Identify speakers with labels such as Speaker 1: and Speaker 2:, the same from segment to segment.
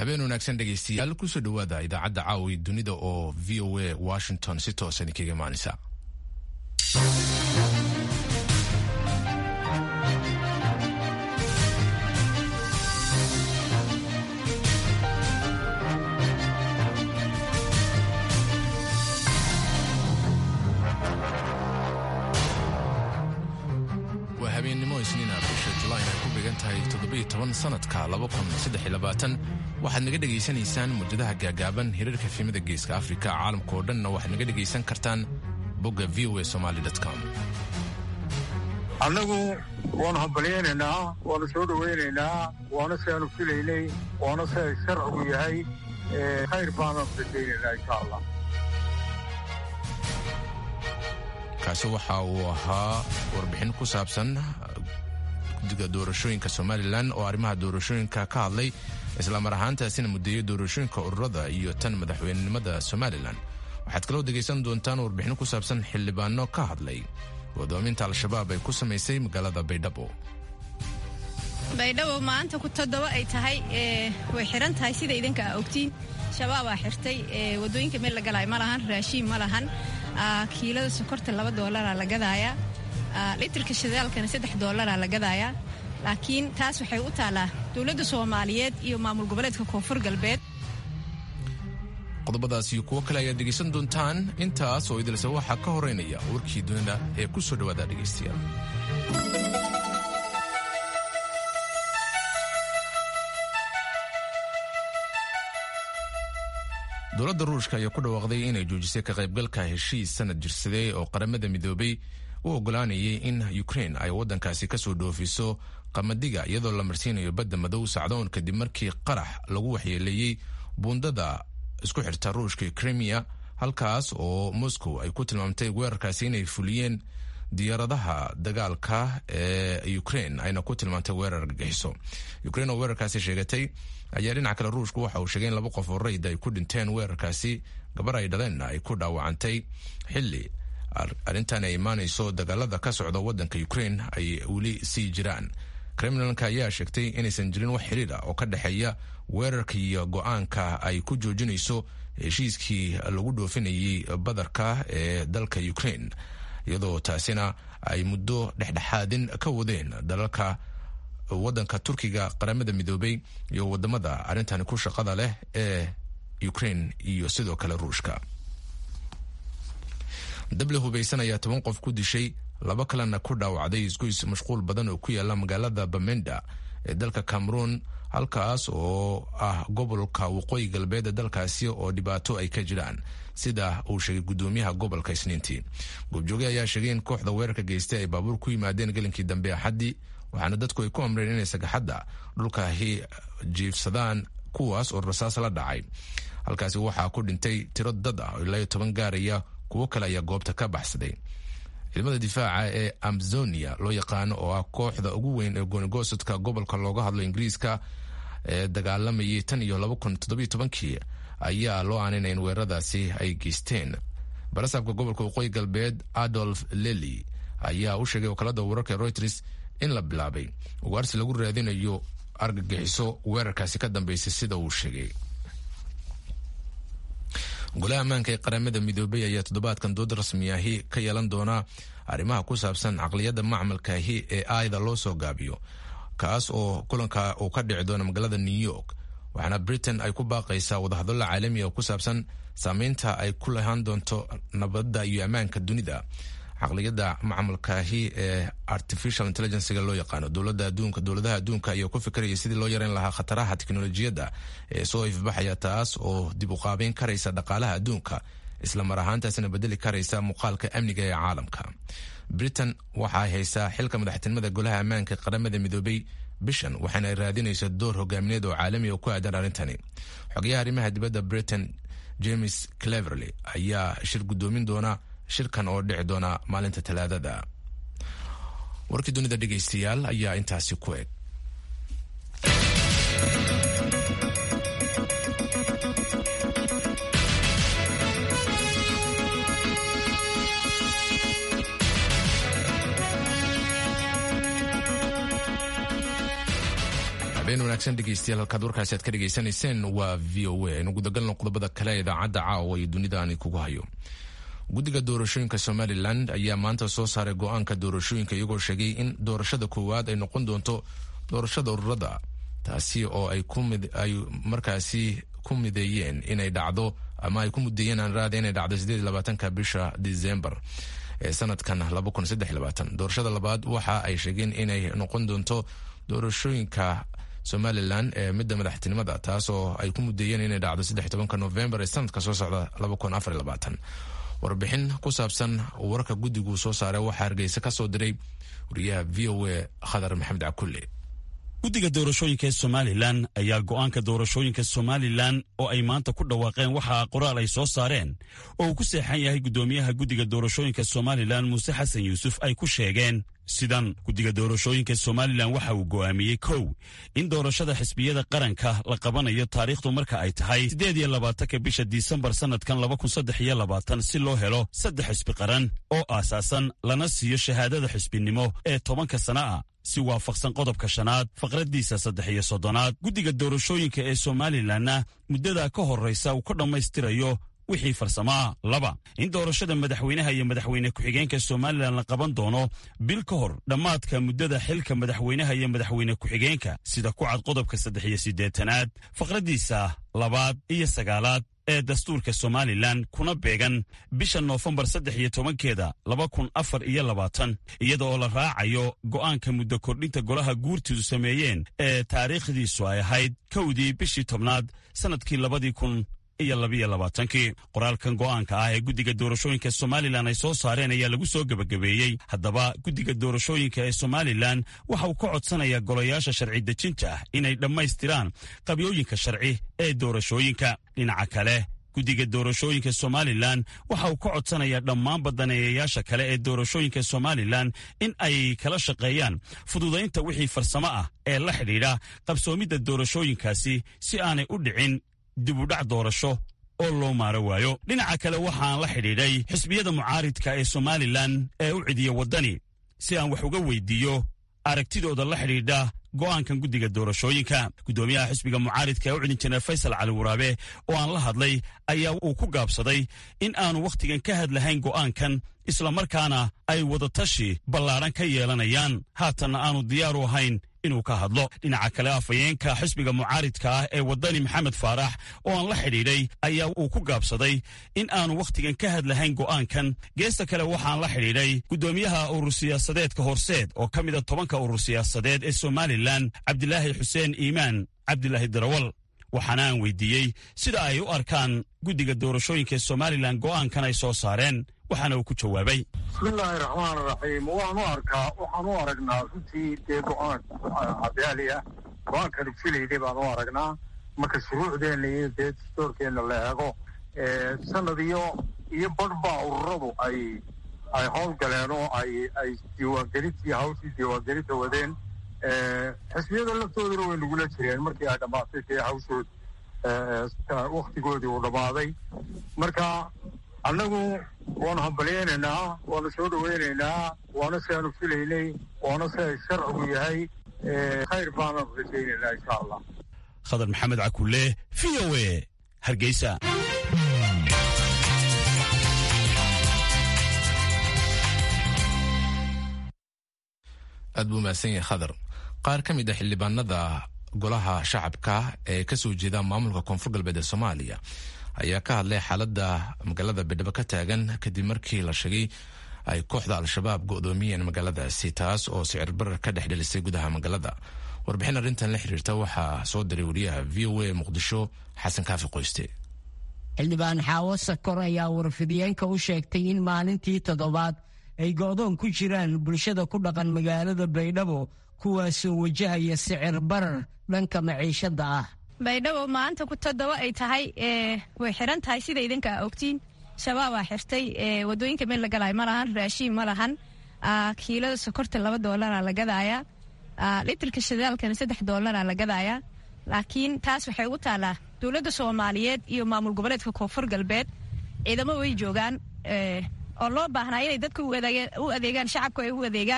Speaker 1: habeen wanaagsan dhegaystayaal kusoo dhowaada idaacadda caawi dunida oo v o a washington si toosan kaga imaanaysa waa habeennimo isniina bisha julayn ay ku began tahay toddobiyo toban sanadka waxaad naga dhegaysanaysaan muddadaha gaagaaban hirarka fiimada geeska afrika caalamka oo dhanna waxaad naga dhegaysan kartaan bogga v o a somaly com
Speaker 2: annagu waanu hambalyaynaynaa waanu soo dhowaynaynaa waana si aanu filaynay waana si ay sharcigu yahay khayr baanaan rajaynaynaa insha allah
Speaker 1: kaasi waxa uu ahaa warbixin ku saabsan guddiga doorashooyinka somalilan oo arrimaha doorashooyinka ka hadlay islamar ahaantaasina muddeeyo doorashooyinka ururada iyo tan madaxweynenimada somalilan waxaad kaloo dhegaysan doontaan warbixin ku saabsan xildhibaano ka hadlay wadoominta al-shabaab ay ku samaysay magaalada baydhabo
Speaker 3: baydhabo maanta ku toddoba ay tahay way xiran tahay sida idinka aa ogtiin shabaabaa xirtay wadooyinka meel la galaayo ma lahan raashiin ma lahan kiilada sokorta laba doolaraa la gadaaya litirka shidaalkana saddex doolaraa la gadaaya laakiin taas waxay u taalaa dowladda soomaaliyeed iyo maamul goboleedka koonfur galbeed
Speaker 1: qodobadaas iyo kuwo kale ayaad dhegaysan doontaan intaas oo idilse waxaa ka horeynaya warkii dunida ee ku soo dhowaada dhegaystayaal dowladda ruushka ayaa ku dhawaaqday inay joojisay ka qaybgalka heshiis sanad jirsaday oo qaramada midoobay u ogolaanayay in ukrein ay waddankaasi ka soo dhoofiso qamadiga iyadoo la marsiinayo badda madow sacdoon kadib markii qarax lagu waxyeeleeyey buundada isku xirta ruushka krimiya halkaas oo moscow ay ku tilmaamtay weerarkaasi inay fuliyeen diyaaradaha dagaalka ee ukrein ayna ku tilmaamtay weerar argagixiso ukrein oo weerarkaasi sheegatay ayaa dhinaca kale ruushku waxa uu sheegay in laba qof oo rayd ay ku dhinteen weerarkaasi gabar ay dhaleenna ay ku dhaawacantay xilli arrintan ay imaanayso dagaalada ka socda waddanka ukrein ay weli sii jiraan kremlinka ayaa sheegtay inaysan jirin wax xiriir ah oo ka dhexeeya weerarka iyo go-aanka ay ku joojinayso heshiiskii lagu dhoofinayay badarka ee dalka ukrein iyadoo taasina ay muddo dhexdhexaadin ka wadeen dalalka waddanka turkiga qaramada midoobay iyo wadamada arrintani ku shaqada leh ee ukrein iyo sidoo kale ruushka dable hubaysan ayaa toban qof ku dishay laba kalena ku dhaawacday isgoys mashquul badan oo ku yaala magaalada bamenda ee dalka cameroon halkaas oo ah gobolka waqooyi galbeed ee dalkaasi oo dhibaato ay ka jiraan sida uu sheegay gudoomiyaha gobolka isniintii goobjooge ayaa sheegay in kooxda weerarka geystay ay baabuur ku yimaadeen gelinkii dambe axaddii waxaana dadku ay ku amreen inay sagaxadda dhulkaahi jiifsadaan kuwaas oo rasaas la dhacay halkaasi waxaa ku dhintay tiro dad ah oo ilaa iyo toban gaaraya kuwo kale ayaa goobta ka baxsaday ciidamada difaaca ee amzonia loo yaqaano oo ah kooxda ugu weyn ee goonigosadka gobolka looga hadlo ingiriiska ee dagaalamayay tan iyo laba kun toddobiyo tobankii ayaa loo aaninay in weeraradaasi ay geysteen barasaabka gobolka waqooyi galbeed adolf lely ayaa u sheegay wakaalada wararka reuters in la bilaabay ugaarsi lagu raadinayo argagixiso weerarkaasi ka dambeysay sida uu sheegay golaha ammaanka ee qaramada midoobay ayaa toddobaadkan dood rasmiyaahi ka yeelan doonaa arrimaha ku saabsan caqliyadda macmalkaahi ee aayda loo soo gaabiyo kaas oo kulanka uu ka dhici doono magaalada new york waxaana britain ay ku baaqaysaa wadahadalla caalamiga ku saabsan saameynta ay ku lahaan doonto nabadda iyo ammaanka dunida caqliyadda macmalkaahi ee artificial intelligencega loo yaqaano dowlada adduunka dowladaha adduunka ayaa ku fikiraya sidii loo yareyn lahaa khataraha teknolojiyadda ee soo ifbaxaya taas oo dib u qaabeyn karaysa dhaqaalaha adduunka isla mar ahaantaasina bedeli karaysa muuqaalka amniga ee caalamka britain waxaay haysaa xilka madaxtinimada golaha ammaanka qaramada midoobay bishan waxaana ay raadinaysa door hogaamineed oo caalami oo ku aadan arrintani xogayaha arrimaha dibadda britain james cleverley ayaa shir gudoomin doona shirkan oo dhici doona maalinta talaadada warkii dunida dhegaystayaal ayaa intaasi ku eg habeen wanaagsan dhegeystayaal halkaad warkaasi aad ka dhegaysanayseen waa v o a aynu gudagalno qodobada kale ee idaacadda caawa iyo dunida aan kugu hayo guddiga doorashooyinka somalilan ayaa maanta soo saaray go-aanka doorashooyinka iyagoo sheegay in doorashada koowaad ay noqon doonto doorashada ururada taasi oo ay markaasi ku mideeyeen inay dhacdo ama ay ku mudeeyeen aan raada inay dhacdo sideed labaatanka bisha disembar ee sanadkan doorashada labaad waxa ay sheegeen inay noqon doonto doorashooyinka somalilan ee midda madaxtinimada taas oo ay ku mudeeyeen inay dhacdo saddex tobanka novembar ee sanadka soo socda warbixin ku saabsan warka guddigu soo saaray waxaa hargeysa ka soo diray wariyaha v o a khadar maxamed cakulle
Speaker 4: guddiga doorashooyinka ee somalilan ayaa go'aanka doorashooyinka somalilan oo ay maanta ku dhawaaqeen waxaa qoraal ay soo saareen oo uu ku seexan yahay guddoomiyaha guddiga doorashooyinka somalilan muuse xasan yuusuf ay ku sheegeen sidan guddiga doorashooyinka somalilan waxa uu go'aamiyey kow in doorashada xisbiyada qaranka la qabanayo taariikhdu marka ay tahay siddeed iyo labaatanka bisha disembar sannadkan laba kun saddex iyo labaatan si loo helo saddex xisbi qaran oo aasaasan lana siiyo shahaadada xisbinimo ee tobanka sana ah si waafaqsan qodobka shanaad faqraddiisa saddex iyo soddonaad guddiga doorashooyinka ee somalilanna muddada ka horraysa uu ka dhammaystirayo wixii farsamaa laba in doorashada madaxweynaha iyo madaxweyne ku-xigeenka somalilan la qaban doono bil ka hor dhammaadka muddada xilka madaxweynaha iyo madaxweyne ku-xigeenka sida ku cad qodobka saddex iyo siddeetanaad faqraddiisa labaad iyo sagaalaad ee dastuurka somalilan kuna beegan bisha noofembar saddex iyo tobankeeda laba kun afar iyo labaatan iyada oo la raacayo go'aanka muddo kordhinta golaha guurtidu sameeyeen ee taariikhdiisu ay ahayd kowdii bishii tobnaad sannadkii labadii kun iyo labiyo labaatankii qoraalkan go'aanka ah ee guddiga doorashooyinka somalilan ay soo saareen ayaa lagu soo gebagabeeyey haddaba guddiga doorashooyinka ee somalilan waxa uu ka codsanayaa golayaasha sharci dejinta ah inay dhammaystiraan qabyooyinka sharci ee doorashooyinka dhinaca kale guddiga doorashooyinka somalilan waxa uu ka codsanayaa dhammaan badaneeyayaasha kale ee doorashooyinka somalilan in ay kala shaqeeyaan fududaynta wixii farsamo ah ee la xidhiidha qabsoomidda doorashooyinkaasi si aanay u dhicin dibudhac doorasho oo loo maaro waayo dhinaca kale waxaan la xidhiidhay xisbiyada mucaaridka ee somalilan ee u cidiya waddani si aan wax uga weydiiyo aragtidooda la xidhiidha go'aankan guddiga doorashooyinka guddoomiyaha xisbiga mucaaridka ee u cidin jineer faysal cali waraabe oo aan la hadlay ayaa uu ku gaabsaday in aanu wakhtigan ka hadlahayn go'aankan islamarkaana ay wadatashi ballaadhan ka yeelanayaan haatanna aanu diyaaru ahayn inuu ka hadlo dhinaca kale afhayeenka xisbiga mucaaridka ah ee waddani maxamed faarax oo aan la xidhiidhay ayaa uu ku gaabsaday in aanu wakhtigan ka hadlahayn go'aankan geesta kale waxaan la xidhiidhay guddoomiyaha urur siyaasadeedka horseed oo ka mida tobanka urur siyaasadeed ee somalilan cabdilaahi xuseen iimaan cabdilaahi darawal waxaana aan weydiiyey sida ay u arkaan guddiga doorashooyinka ee somalilan go'aankan ay soo saareen waxaana uu ku jawaabay
Speaker 2: bismillaahi raxmaan raxiim waan u arkaa waxaan u aragnaa runtii dee go-aan cadaali ah go-aankanu filayday baan u aragnaa marka shuruucdeenna iyo dee dastoorkeenna la eego sanad iyo iyo badhbaa ururadu ay ay howl galeen oo ay ay diiwaangelintii hawshii diiwaangelinta wadeen xisbiyada laftooduna way nagula jireen markii ay dhammaatay dee hawshood waktigoodii uu dhammaaday marka annagu waanu hambalyaynaynaa waanu soo dhawaynaynaa waana si aanu filaynay waana si ay sharcigu yahay khayr baananu rajaynaynaa insha allah
Speaker 4: khadar maxamed cakulle v o e hargeysa
Speaker 1: aad buu mahadsan yahay khadar qaar ka mid a xildhibaanada golaha shacabka ee kasoo jeeda maamulka koonfur galbeed ee soomaaliya ayaa ka hadlay xaaladda magaalada baydhabo ka taagan kadib markii la sheegay ay kooxda al-shabaab go'doomiyeen magaaladaasi taas oo sicir barar ka dhex dhelisay gudaha magaalada warbixin arrintan la xiriirta waxaa soo diray wariyaha v o a muqdisho xasan kaafi qoyste
Speaker 5: xildhibaan xaawo sakor ayaa warfidiyeenka u sheegtay in maalintii toddobaad ay go'doon ku jiraan bulshada ku dhaqan magaalada baydhabo kuwaasoo wajahaya sicir barar dhanka maciishadda ah
Speaker 3: baydhabo maanta ku toddoba ay tahay way xiran tahay sida idinka a ogtiin shabaabaa xirtay wadooyinka meel la galaayo ma lahan raashiin ma lahan kiilada sokorta laba doolara la gadaaya litirka shidaalkana saddex doolara la gadaaya laakiin taas waxay ugu taalaa dowladda soomaaliyeed iyo maamul goboleedka koonfur galbeed ciidamo way joogaan oo loo baahnaa inay dadka u adeegaan shacabka ay u adeegaan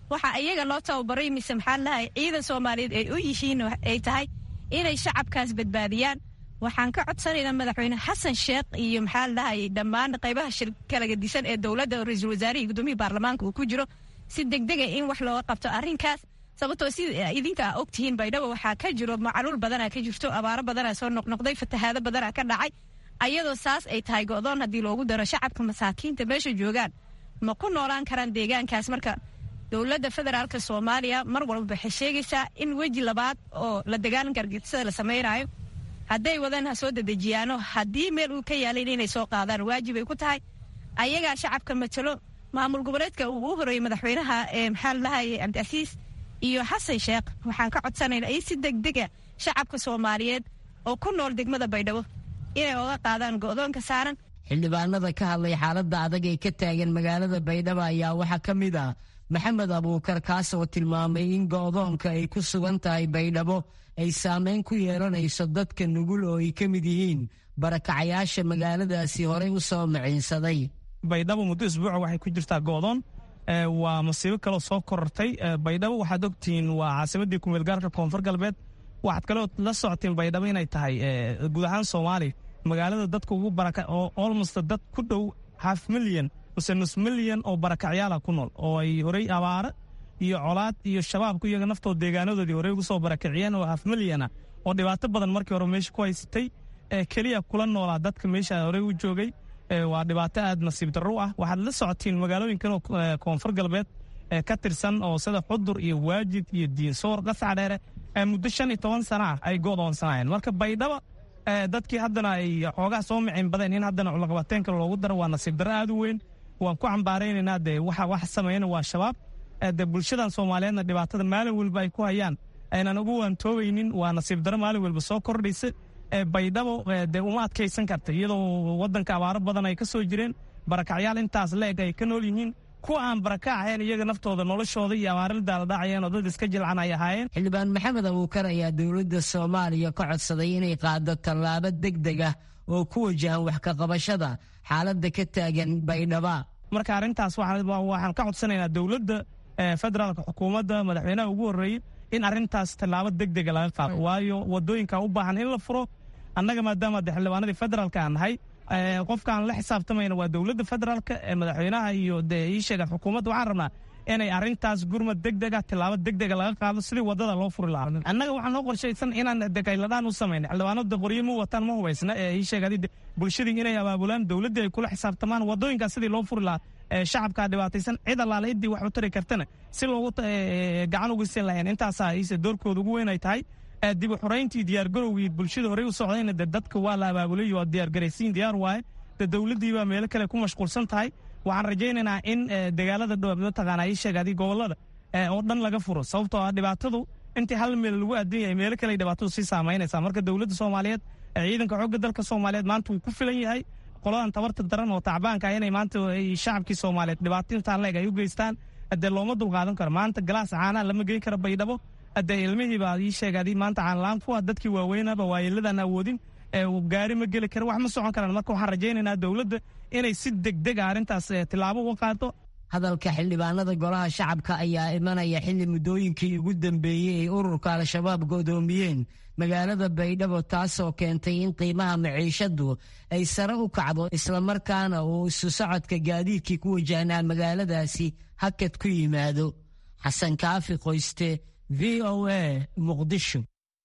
Speaker 3: waxa iyaga loo tababaray mise maxaa lahay ciidan soomaaliyeed ay u yihiin ay tahay inay shacabkaas badbaadiyaan waxaan ka codsanaynaa madaxweyne xasan sheekh iyo maxaa lahay dhammaan qaybaha kala gadisan ee dowladda ra-iisul wasaarihii gudoomiyii baarlamaanka uu ku jiro si degdega in wax looga qabto arrinkaas sababtoo sida idinka a ogtihiin baydhabo waxaa ka jiro macaluul badanaa ka jirto abaaro badanaa soo noqnoqday fatahaado badanaa ka dhacay ayadoo saas ay tahay go'doon haddii loogu daro shacabka masaakiinta meesha joogaan ma ku noolaan karaan deegaankaas marka dowladda federaalk soomaaliya mar walba waxay sheegaysaa in weji labaad oo la dagaalanka argixisada la samaynayo hadday wadaan ha soo dedejiyaano haddii meel uu ka yaalayn inay soo qaadaan waajibay ku tahay ayagaa shacabka matalo maamul goboleedka uu u horeeyey madaxweynaha ee maxaa lalahaye cabdicasiis iyo xasan sheekh waxaan ka codsanaynaa in si degdega shacabka soomaaliyeed oo ku nool degmada baydhabo inay oga qaadaan go'doonka saaran
Speaker 5: xildhibaanada ka hadlay xaaladda adag ee ka taagan magaalada baydhabo ayaa waxaa ka mid ah maxamed abuukar kaas oo tilmaamay in go'doonka ay ku sugan tahay baydhabo ay saameyn ku yeelanayso dadka nugul oo ay ka mid yihiin barakacayaasha magaaladaasi horey u soo maciinsaday
Speaker 6: baydhabo muddo isbuuca waxay ku jirtaa go'doon waa masiibo kaloo soo korortay baydhabo waxaad ogtihiin waa caasimadii kumeelgaarka koonfur galbeed waxaad kaloo la socotiin baydhabo inay tahay guud ahaan soomaaliya magaalada dadka ugu baraka oo olmost dad ku dhow half milyan mase nus milyan oo barakacyaala ku nool oo ay horey abaaro iyo colaad iyo shabaabku iyaga naftooda deegaanadoodii horey ugu soo barakiciyeen oo half milyana oo dhibaato badan markii hore meesha ku haysatay keliya kula noolaa dadka meesha horey u joogay waa dhibaato aad nasiib darro ah waxaad la socotiin magaalooyinkan oo koonfur galbeed ka tirsan oo sida xudur iyo waajid iyo diinsoor qasca dheere muddo shan iyo toban sana ah ay go'doonsanaayeen marka baydhaba dadkii haddana ay xoogaa soo micin badeen in haddana culaqabateenka loogu daro waa nasiib darro aad u weyn waan ku cambaaraynaynaa dee waxa wax sameeyana waa shabaab dee bulshadan soomaaliyeedna dhibaatada maalin walba ay ku hayaan aynan ugu waantoobaynin waa nasiib darro maalin walba soo kordhaysa baydhabo dee uma adkaysan karta iyadoo wadanka abaaro badan ay ka soo jireen barakacyaal intaas la-eg ay ka nool yihiin kuwa aan baraka ahayn iyaga naftooda noloshooda iyo abaaradaala dhacayeen oo dad iska jilcan ay ahaayeen
Speaker 5: xildhibaan maxamed abuukar ayaa dowladda soomaaliya ka codsaday inay qaado tallaabo deg deg ah oo ku wajahan wax ka qabashada xaaladda ka taagan baydhaba
Speaker 6: marka arrintaas waxaan ka codsanaynaa dowladda federaalka xukuumadda madaxweynaha ugu horreeyey in arrintaas tallaabo deg dega laga qaado waayo wadooyinka u baahan in la furo annaga maadaama de xildhibaanadii federaalka aan nahay qofkaan la xisaabtamayna waa dowladda federaalka madaxweynaha iyo dee ii sheegaan xukuumadda waxaan rabnaa inay arrintaas gurmad deg dega tillaabo deg dega laga qaado sidii wadada loo furi lahaa annaga waxaa noo qorshaysan inaan degayladhaan u samayna xildhibaanada qoryo ma wataan ma hubaysna ee ii sheegadi bulshadii inay abaabulaan dowladdii ay kula xisaabtamaan wadooyinkaas sidii loo furi lahaa shacabkaa dhibaataysan cid allaale idii wax u tari kartana si loogu gacan uga siin lahayn intaasaa iise doorkooda ugu weyn ay tahay dib u xorayntii diyaargarowgii bulshada horey u socdayna de dadka waa la abaabulay waa diyaargaraysiin diyaar waaye de dowladdii baa meelo kale ku mashquulsan tahay waxaan rajaynaynaa in dagaalada mataqaana ii sheegadi gobolada oo dhan laga furo sababtoo ah dhibaatadu intii hal meel lagu aadin yahay meelo kale dhibaatadu sii saamaynaysaa marka dowladda soomaaliyeed ciidanka xoogga dalka soomaaliyeed maanta wuu ku filan yahay qoladan tabarta daran oo tacbaanka inay maanta shacabkii soomaaliyeed dhibaato intaan leeg ay u geystaan dee looma dulqaadan karo maanta galaas caanaa lama geyn karo baydhabo dee ilmihii baa ii sheegadi maanta caanlaan ku ah dadkii waaweynaba waayeeladan awoodin gaari ma geli karo wax ma socon karaan marka waxaan rajaynaynaa dowladda inay si degdeg a arrintaas tillaabo uga qaado
Speaker 5: hadalka xildhibaanada golaha shacabka ayaa imanaya xilli muddooyinkii ugu dambeeyey ay ururka al-shabaab go'doomiyeen magaalada baydhabo taasoo keentay in qiimaha maciishadu ay sare u kacdo islamarkaana uu isu socodka gaadiidkii ku wajahnaa magaaladaasi hakad ku yimaado xasan kaafi qoyste v o a muqdisho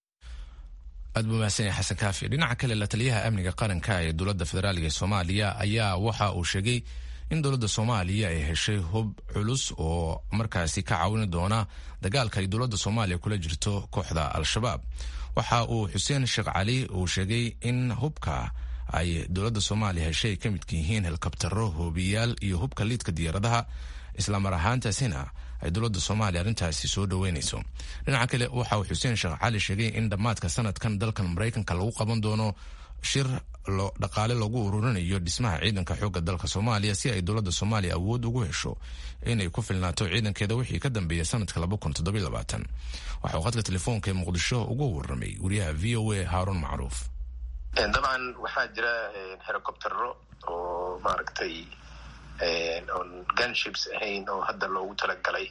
Speaker 1: aad buu mahadsan yahay xasan kaafi dhinaca kale la taliyaha amniga qaranka ee dowladda federaaliga ee soomaaliya ayaa waxa uu sheegay in dowladda soomaaliya ay heshay hub culus oo markaasi ka caawini doona dagaalka ay dowladda soomaaliya kula jirto kooxda al-shabaab waxa uu xuseen sheekh cali uu sheegay in hubka ay dowladda soomaaliya heshay ay ka midka yihiin helikabtaro hoobiyaal iyo hubka liidka diyaaradaha islamar ahaantaasina ay dowladda soomaaliya arrintaasi soo dhoweynayso dhinaca kale waxa uu xuseen sheekh cali sheegay in dhammaadka sanadkan dalkan maraykanka lagu qaban doono shir dhaqaale lagu ururinayo dhismaha ciidanka xoogga dalka soomaaliya si ay dowladda soomaaliya awood ugu hesho inay ku filnaato ciidankeeda wixii ka dambeeya sanadka waxa uu khadka telefoonka ee muqdisho ugu waramay wariyaha v o a haaruun macruuf
Speaker 7: dabcan waxaa jira helicoptero oo maaragtay oon gunships ahayn oo hadda loogu talagalay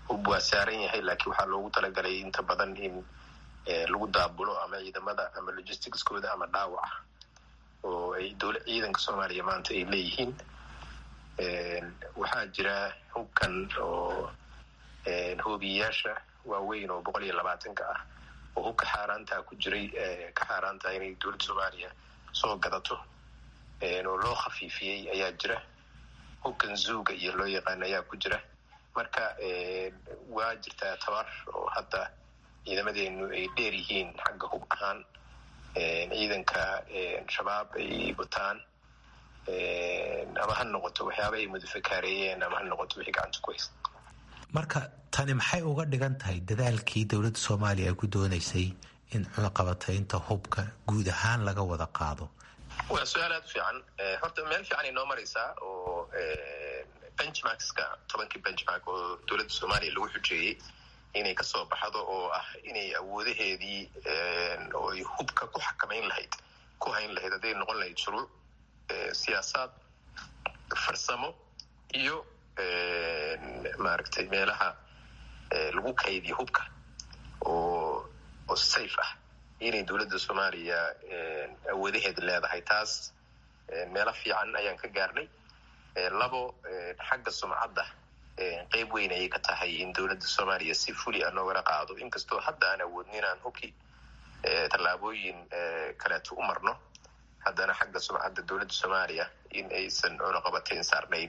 Speaker 7: hub waa saaran yahay laakiin waxaa loogu talagalay inta badan in lagu daabulo ama ciidamada ama logisticskooda ama dhaawaca oo ay dowla ciidanka soomaaliya maanta ay leeyihiin waxaa jira hubkan oo hoobiyayaasha waaweyn oo boqol iyo labaatanka ah oo hubka xaaraantaa ku jiray ka xaaraantaha inay dowladda soomaaliya soo gadato oo loo khafiifiyey ayaa jira hubkan zuuga iyo loo yaqaan ayaa ku jira marka waa jirtaa tabar oo hadda ciidamadeenu ay dheer yihiin xagga hub ahaan ciidanka shabaab ay wataan ama ha noqoto waxyaaba ay mudafakaareeyeen ama ha noqoto wixii gacanta ku haysta
Speaker 8: marka tani maxay uga dhigan tahay dadaalkii dowladda soomaaliya ay ku doonaysay in cunaqabataynta hubka guud ahaan laga wada qaado
Speaker 7: waa su-aal aada u fiican horta meel fiican ay noo maraysaa oo benchmarkska tobankii benchmark oo dowladda soomaaliya lagu xujeeyey inay kasoo baxdo oo ah inay awoodaheedii oo ay hubka ku xakamayn lahayd ku hayn lahayd hadday noqon lahayd shuruuc siyaasaad farsamo iyo maaragtay meelaha lagu kaydiyo hubka oo oo safe ah inay dowladda soomaaliya awoodaheeda leedahay taas meelo fiican ayaan ka gaarnay labo xagga sumcadda qeyb weyn ayay ka tahay in dowladda soomaaliya si fuli a noogala qaado inkastoo hadda aan awoodni inaan hubki tallaabooyin kaleeto u marno haddana xagga sumcadda dowladda soomaaliya in aysan cunaqabatayn saarnayn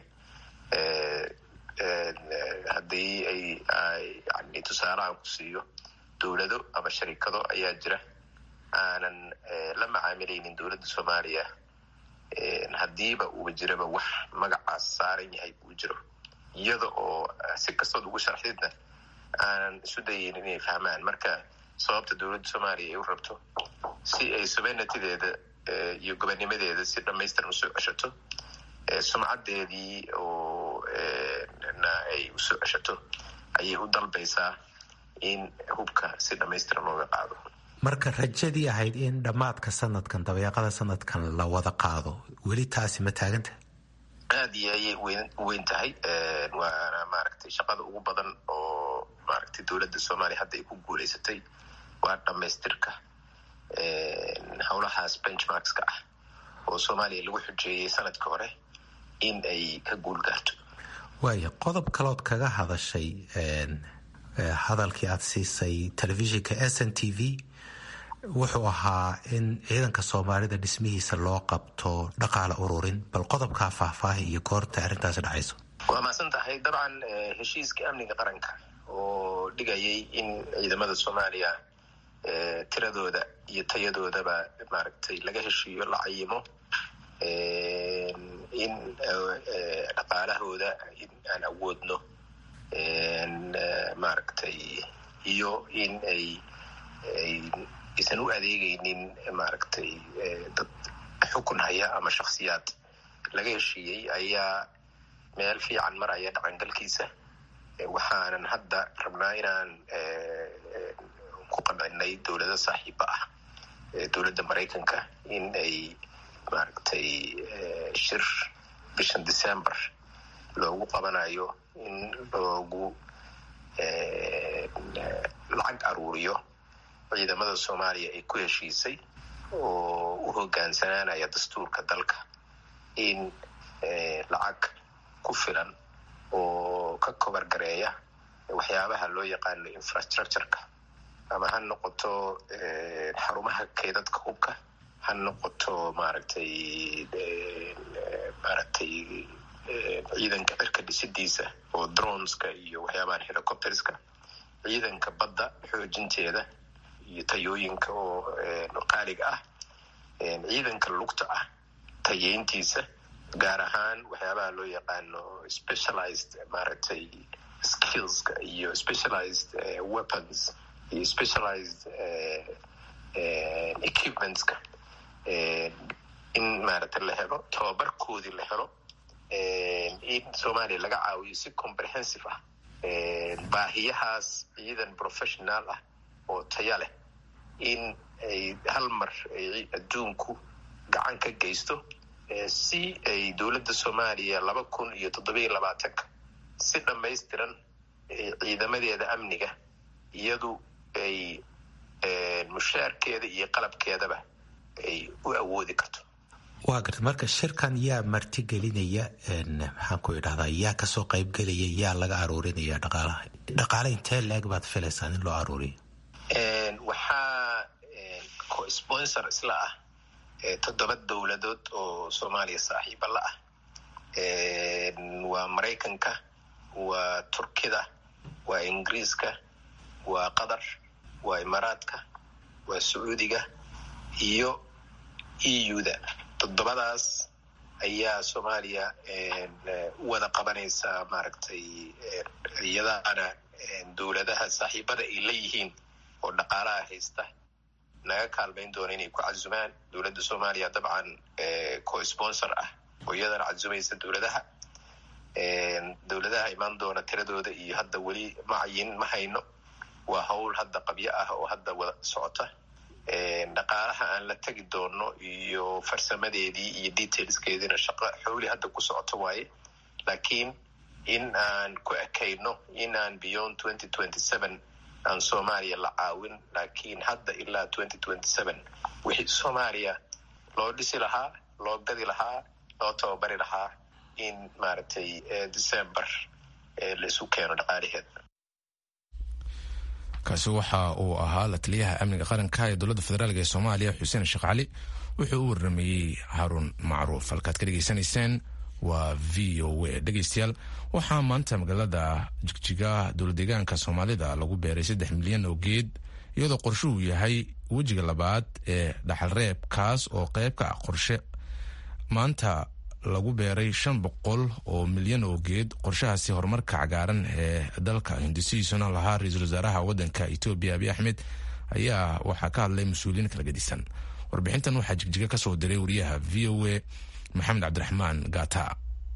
Speaker 7: haddii ay yani tusaale aan ku siiyo dowlado ama sharikado ayaa jira aanan la macaamilaynin dowladda soomaaliya haddiiba uuba jiraba wax magacaas saaran yahay uu jiro iyada oo si kastood ugu sharxidna aanan isu dayaynin inay fahmaan marka sababta dowladda soomaaliya ay u rabto si ay subenatideeda iyo gobanimadeeda si dhamaystiran usoo ceshato sumcadeedii oo na ay usoo ceshato ayay u dalbaysaa in hubka si dhamaystiran looga qaado
Speaker 8: marka rajadii ahayd in dhammaadka sanadkan dabeeqada sanadkan la wada qaado weli taasi ma taaganta
Speaker 7: aada iyo ayay wen weyn tahay waana maaragtay shaqada ugu badan oo maaragtay dowladda soomaaliya hadda ay ku guuleysatay waa dhamaystirka howlahaas benchmarkska ah oo soomaaliya lagu xujeeyey sanadka hore in ay ka guul gaarto
Speaker 8: waaya qodob kalood kaga hadashay hadalkii aada siisay telefishinka s n t v wuxuu ahaa in ciidanka soomaalida dhismihiisa loo qabto dhaqaale ururin bal qodobkaa faahfaahi iyo goorta arrintaasi dhacayso
Speaker 7: waa mahadsan tahay dabcan heshiiska amniga qaranka oo dhigayay in ciidamada soomaaliya tiradooda iyo tayadoodaba maaragtay laga heshiiyo la cayimo in dhaqaalahooda in aan awoodno maaragtay iyo in ay aysan u adeegaynin maaragtay dad xukun haya ama shaksiyaad laga heshiiyey ayaa meel fiican maraya dhaqangalkiisa waxaanan hadda rabnaa inaan ku qancinay dowlado saaxiiba ah dowladda maraykanka in ay maaragtay shir bishan december loogu qabanayo in loogu lacag aruuriyo ciidamada soomaaliya ay ku heshiisay oo u hogaansanaanaya dastuurka dalka in lacag ku filan oo ka kobar gareeya waxyaabaha loo yaqaano infrastructureka ama ha noqoto xarumaha keedadka hubka ha noqoto maaragtay maaragtay ciidanka cirka dhisidiisa oo droneska iyo waxyaabahan helicopterska ciidanka badda xoojinteeda iyo tayooyinka oo qaaliga ah ciidanka lugta ah tayeyntiisa gaar ahaan waxyaabaha loo yaqaano specialized maaragtay skillska iyo specialized weapons iyo specialized equipmentska in maaragtay la helo tababarkoodii la helo in soomaaliya laga caawiyo si comprehensive ah baahiyahaas ciidan professional ah oo taya leh in ay hal mar ay adduunku gacan ka geysto si ay dowladda soomaaliya laba kun iyo toddobiyo labaatanka si dhamaystiran ciidamadeeda amniga iyadu ay mushaarkeeda iyo qalabkeedaba ay u awoodi karto
Speaker 8: waa garta marka shirkan yaa martigelinaya maxaan ku idhahdaa yaa kasoo qaybgelaya yaa laga aruurinaya dhaqaalaha dhaqaale intee leeg baad filaysaan in loo aruuriyo
Speaker 7: waxaa co-sponsor isla ah toddoba dowladood oo soomaaliya saaxiiba la ah waa maraykanka waa turkida waa ingiriiska waa qatar waa imaaraadka waa sacuudiga iyo eu-da toddobadaas ayaa soomaaliya u wada qabanaysaa maaragtay iyadaana dowladaha saaxiibada ay leeyihiin oo dhaqaalaha haysta naga kaalmayn doona inay ku casumaan dowladda soomaaliya dabcan co-sponsor ah oo iyadana casumaysa dowladaha dowladaha imaan doona tiradooda iyo hadda weli macayin ma hayno waa howl hadda qabyo ah oo hadda wada socota dhaqaalaha aan la tegi doono iyo farsamadeedii iyo detailskeediina shaqo xowli hadda ku socoto waaye laakiin in aan ku ekayno in aan beyond twenty twenty seven aan soomaaliya la caawin laakiin hadda ilaa twenty twenty seven wixii soomaaliya loo dhisi lahaa loo gadi lahaa loo tababari lahaa in maaragtay december la isu keeno dhaqaalaheeda
Speaker 1: kaasi waxa uu ahaa la taliyaha amniga qaranka ee dowladda federaalk ee soomaaliya xuseen sheekh cali wuxuu u warameeyey haarun macruuf halkaad ka dhegeysanayseen waa v o a dhegeystayaal waxaa maanta magaalada jigjiga dowladeegaanka soomaalida lagu beeray saddex milyan oo geed iyadoo qorshuhu yahay wejiga labaad ee dhaxalreeb kaas oo qayb ka ah qorshe maanta lagu beeray shan boqol oo milyan oo geed qorshahaasi horumarka cagaaran ee dalka hindisihiisuna lahaa ra-iisul wasaaraha wadanka etoobiya abiy axmed ayaa waxaa ka hadlay mas-uuliyiin kala gedisan warbixintan waxaa jigjiga ka soo diray wariyaha v o a maxamed cabdiraxmaan gata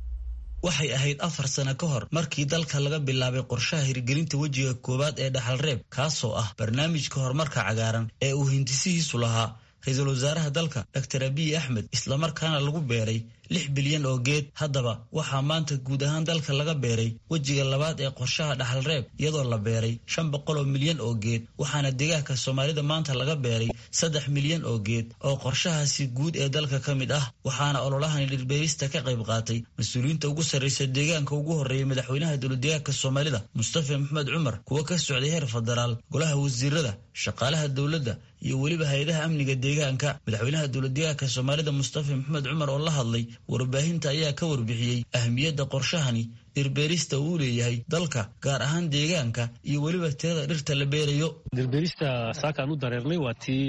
Speaker 9: waxay ahayd afar sano ka hor markii dalka laga bilaabay qorshaha hirgelinta wejiga koowaad ee dhaxalreeb kaasoo ah barnaamijka horumarka cagaaran ee uu hindisihiisu lahaa ra-iisul wasaaraha dalka doctor abiy axmed islamarkaana lagu beeray lix bilyan oo geed haddaba waxaa maanta guud ahaan dalka laga beeray wejiga labaad ee qorshaha dhaxalreeb iyadoo la beeray shan boqol oo milyan oo geed waxaana deegaanka soomaalida maanta laga beeray saddex milyan oo geed oo qorshahaasi guud ee dalka ka mid ah waxaana ololahani dhirbeerista ka qayb qaatay mas-uuliyiinta ugu sarraysa deegaanka ugu horreeyay madaxweynaha dowladdeegaanka soomaalida mustafa maxmed cumar kuwa ka socday heer federaal golaha wasiirada shaqaalaha dowladda iyo weliba hay-adaha amniga deegaanka madaxweynaha dowladdeegaanka soomaalida mustafa maxmed cumar oo la hadlay warbaahinta ayaa ka warbixiyey ahmiyadda qorshahani dhirbeerista uu leeyahay dalka gaar ahaan deegaanka iyo weliba tirada dhirta la beerayo
Speaker 10: dhirbeerista saakaan u dareernay waa tii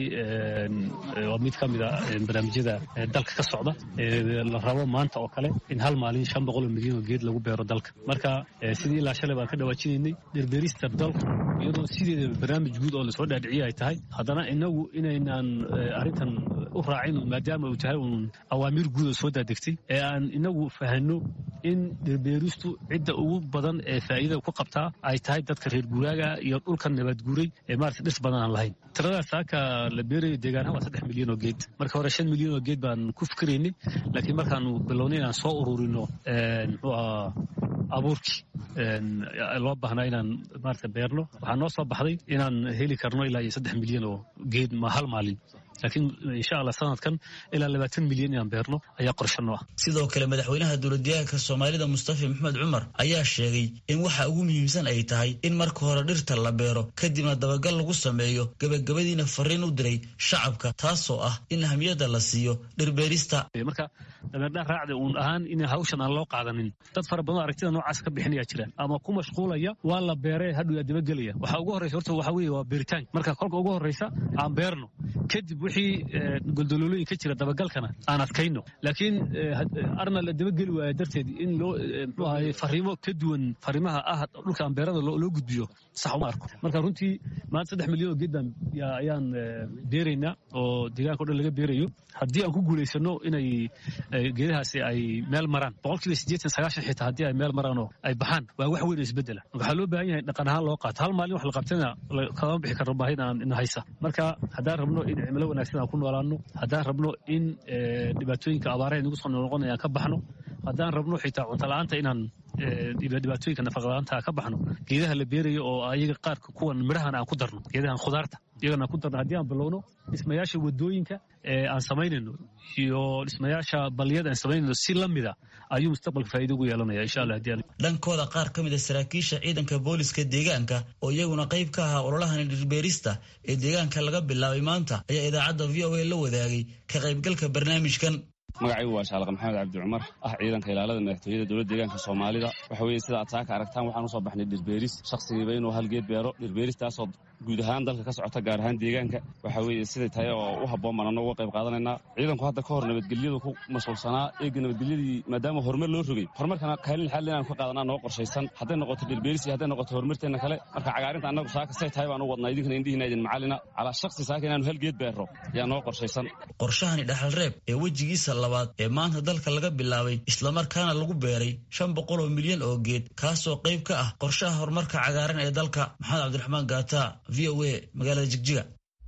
Speaker 10: waa mid ka mid a barnaamijyada dalka ka socda la rabo maanta oo kale in hal maalin shan boqol oo milyan oo geed lagu beero dalka marka sidii ilaa shalay baan ka dhawaajinaynay dhirbeerista dalka iyadoo sideeda barnaamij guud oo lasoo dhaadhiciye ay tahay haddana inagu inaynaan arrintan u raacin maadaama uu tahay uun awaamiir guud oo soo daadegtay ee aan inagu fahanno in dhirbeeristu cidda ugu badan ee faa'iidada ku qabtaa ay tahay dadka reer guuraaga iyo dhulka nabadguuray ee maarata dhis badan aan lahayn tiradaas saaka la beerayo deegaanaha waa saddex milyan oo geed marka hore shan milyan oo geed baan ku fikiraynay laakiin markaanu bilownay inaan soo ururino muxuu ahaa abuurkii loo baahnaa inaan maarata beerno waxaa noo soo baxday inaan heli karno ilaa iyo saddex milyan oo geed ma hal maalin laakiin insha allah sanadkan ilaa labaatan milyan inaan beerno ayaa qorshano ah
Speaker 9: sidoo kale madaxweynaha dowladdeegaanka soomaalida mustafa maxmed cumar ayaa sheegay in waxa ugu muhiimsan ay tahay in marka hore dhirta la beero kadibna dabagal lagu sameeyo gebagabadiina fariin u diray shacabka taasoo ah in ahmiyadda la siiyo dhirbeerista
Speaker 10: marka dameerdhaan raacda uun ahaan in hawshan aan loo qaadanin dad fara badan aragtida noocaas ka bixinaya jiraan ama ku mashquulaya waa la beeree hadhow dabagelaya waxaa ugu horreysa horta waxaa weeye waa beeritaanka marka kolka ugu horreysa aan beerno kadib wixii goldololooyin ka jira dabagalkana aan adkayno laakiin arna la dabageli waaya darteed in loo mxuu ahaye fariimo ka duwan fariimaha ah dhulkaan beerada loo gudbiyo sax uma arko marka runtii maanta saddex milyan oo geed baan ayaan beeraynaa oo deegaanka o dhan laga beerayo haddii aan ku guulaysano inay geedahaasi ay meel maraan boqolkiiba siddeetan sagaashan xitaa haddii ay meel maraan oo ay baxaan waa wax weyn oo isbeddela waxaa loo baahan yahay dhaqan ahaan loo qaato hal maalin wax la qabtana kama bixi karno baahida aan haysa marka haddaan rabno in cimilo wanaagsan aan ku noolaano haddaan rabno in dhibaatooyinka abaaraha nagu soo noqonaya aan ka baxno haddaan rabno xitaa cunto la-aanta inaan dhibaatooyinka nafaqadaanta ka baxno geedaha la beerayo oo ayaga qaarka kuwan midhahan aan ku darno geedahan khudaarta iyagana aan ku darno haddii aan bilowno dhismayaasha wadooyinka aan samaynayno iyo dhismayaasha baliyada aan samaynayno si la mida ayuu mustaqbalka faa'iido ugu yeelanaya insha allah haddii
Speaker 9: dhankooda qaar ka mid a saraakiisha ciidanka booliska deegaanka oo iyaguna qayb ka ahaa ololahan dhirbeerista ee deegaanka laga bilaabay maanta ayaa idaacadda v o a la wadaagay ka qaybgalka barnaamijkan
Speaker 11: magacaygu waa shaalaq maxamed cabdi cumar ah ciidanka ilaalada madaxtooyada dowladda deegaanka soomaalida waxa weeye sida aad saaka aragtaan waxaan usoo baxnay dhirbeeris shakhsigiiba inuu hal geed beero dhirbeeristaasoo guud ahaan dalka ka socota gaar ahaan deegaanka waxa weeye siday tahay oo u habboon baan annagu uga qayb qaadanaynaa ciidanku hadda ka hor nabadgelyadu ku mashquulsanaa eega nabadgelyadii maadaama horumar loo rogay horumarkana kaalin xal inaan ka qaadanaa noo qorshaysan hadday noqoto dhirbeeris iyo hadday noqoto horumarteenna kale marka cagaarinta annagu saaka say tahay baan u wadnaa idinkana indhihiina idin macalina calaa shakhsi saaka inaanu hal geed beero ayaa noo qorshaysan
Speaker 9: qorshahani dhaxal reeb ee wejigiisa labaad ee maanta dalka laga bilaabay islamarkaana lagu beeray shan boqol oo milyan oo geed kaasoo qayb ka ah qorshaha horumarka cagaaran ee dalka maxamed cabdiraxmaan gaata v o a magaalada jigjiga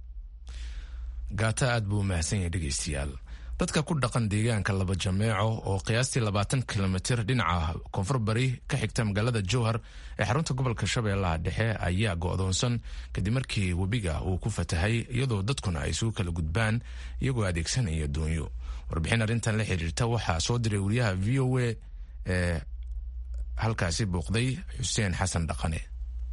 Speaker 1: gaata aad buu u mahadsan yahay dhegaystayaal dadka ku dhaqan deegaanka laba jameeco oo qiyaastii labaatan kilomitir dhinaca koonfur bari ka xigta magaalada jowhar ee xarunta gobolka shabeellaha dhexe ayaa go'doonsan kadib markii webiga uu ku fatahay iyadoo dadkuna ay isugu kala gudbaan iyagoo adeegsanaya doonyo warbixin arrintan la xiriirta waxaa soo diray wariyaha v o a ee halkaasi booqday xuseen xasan dhaqane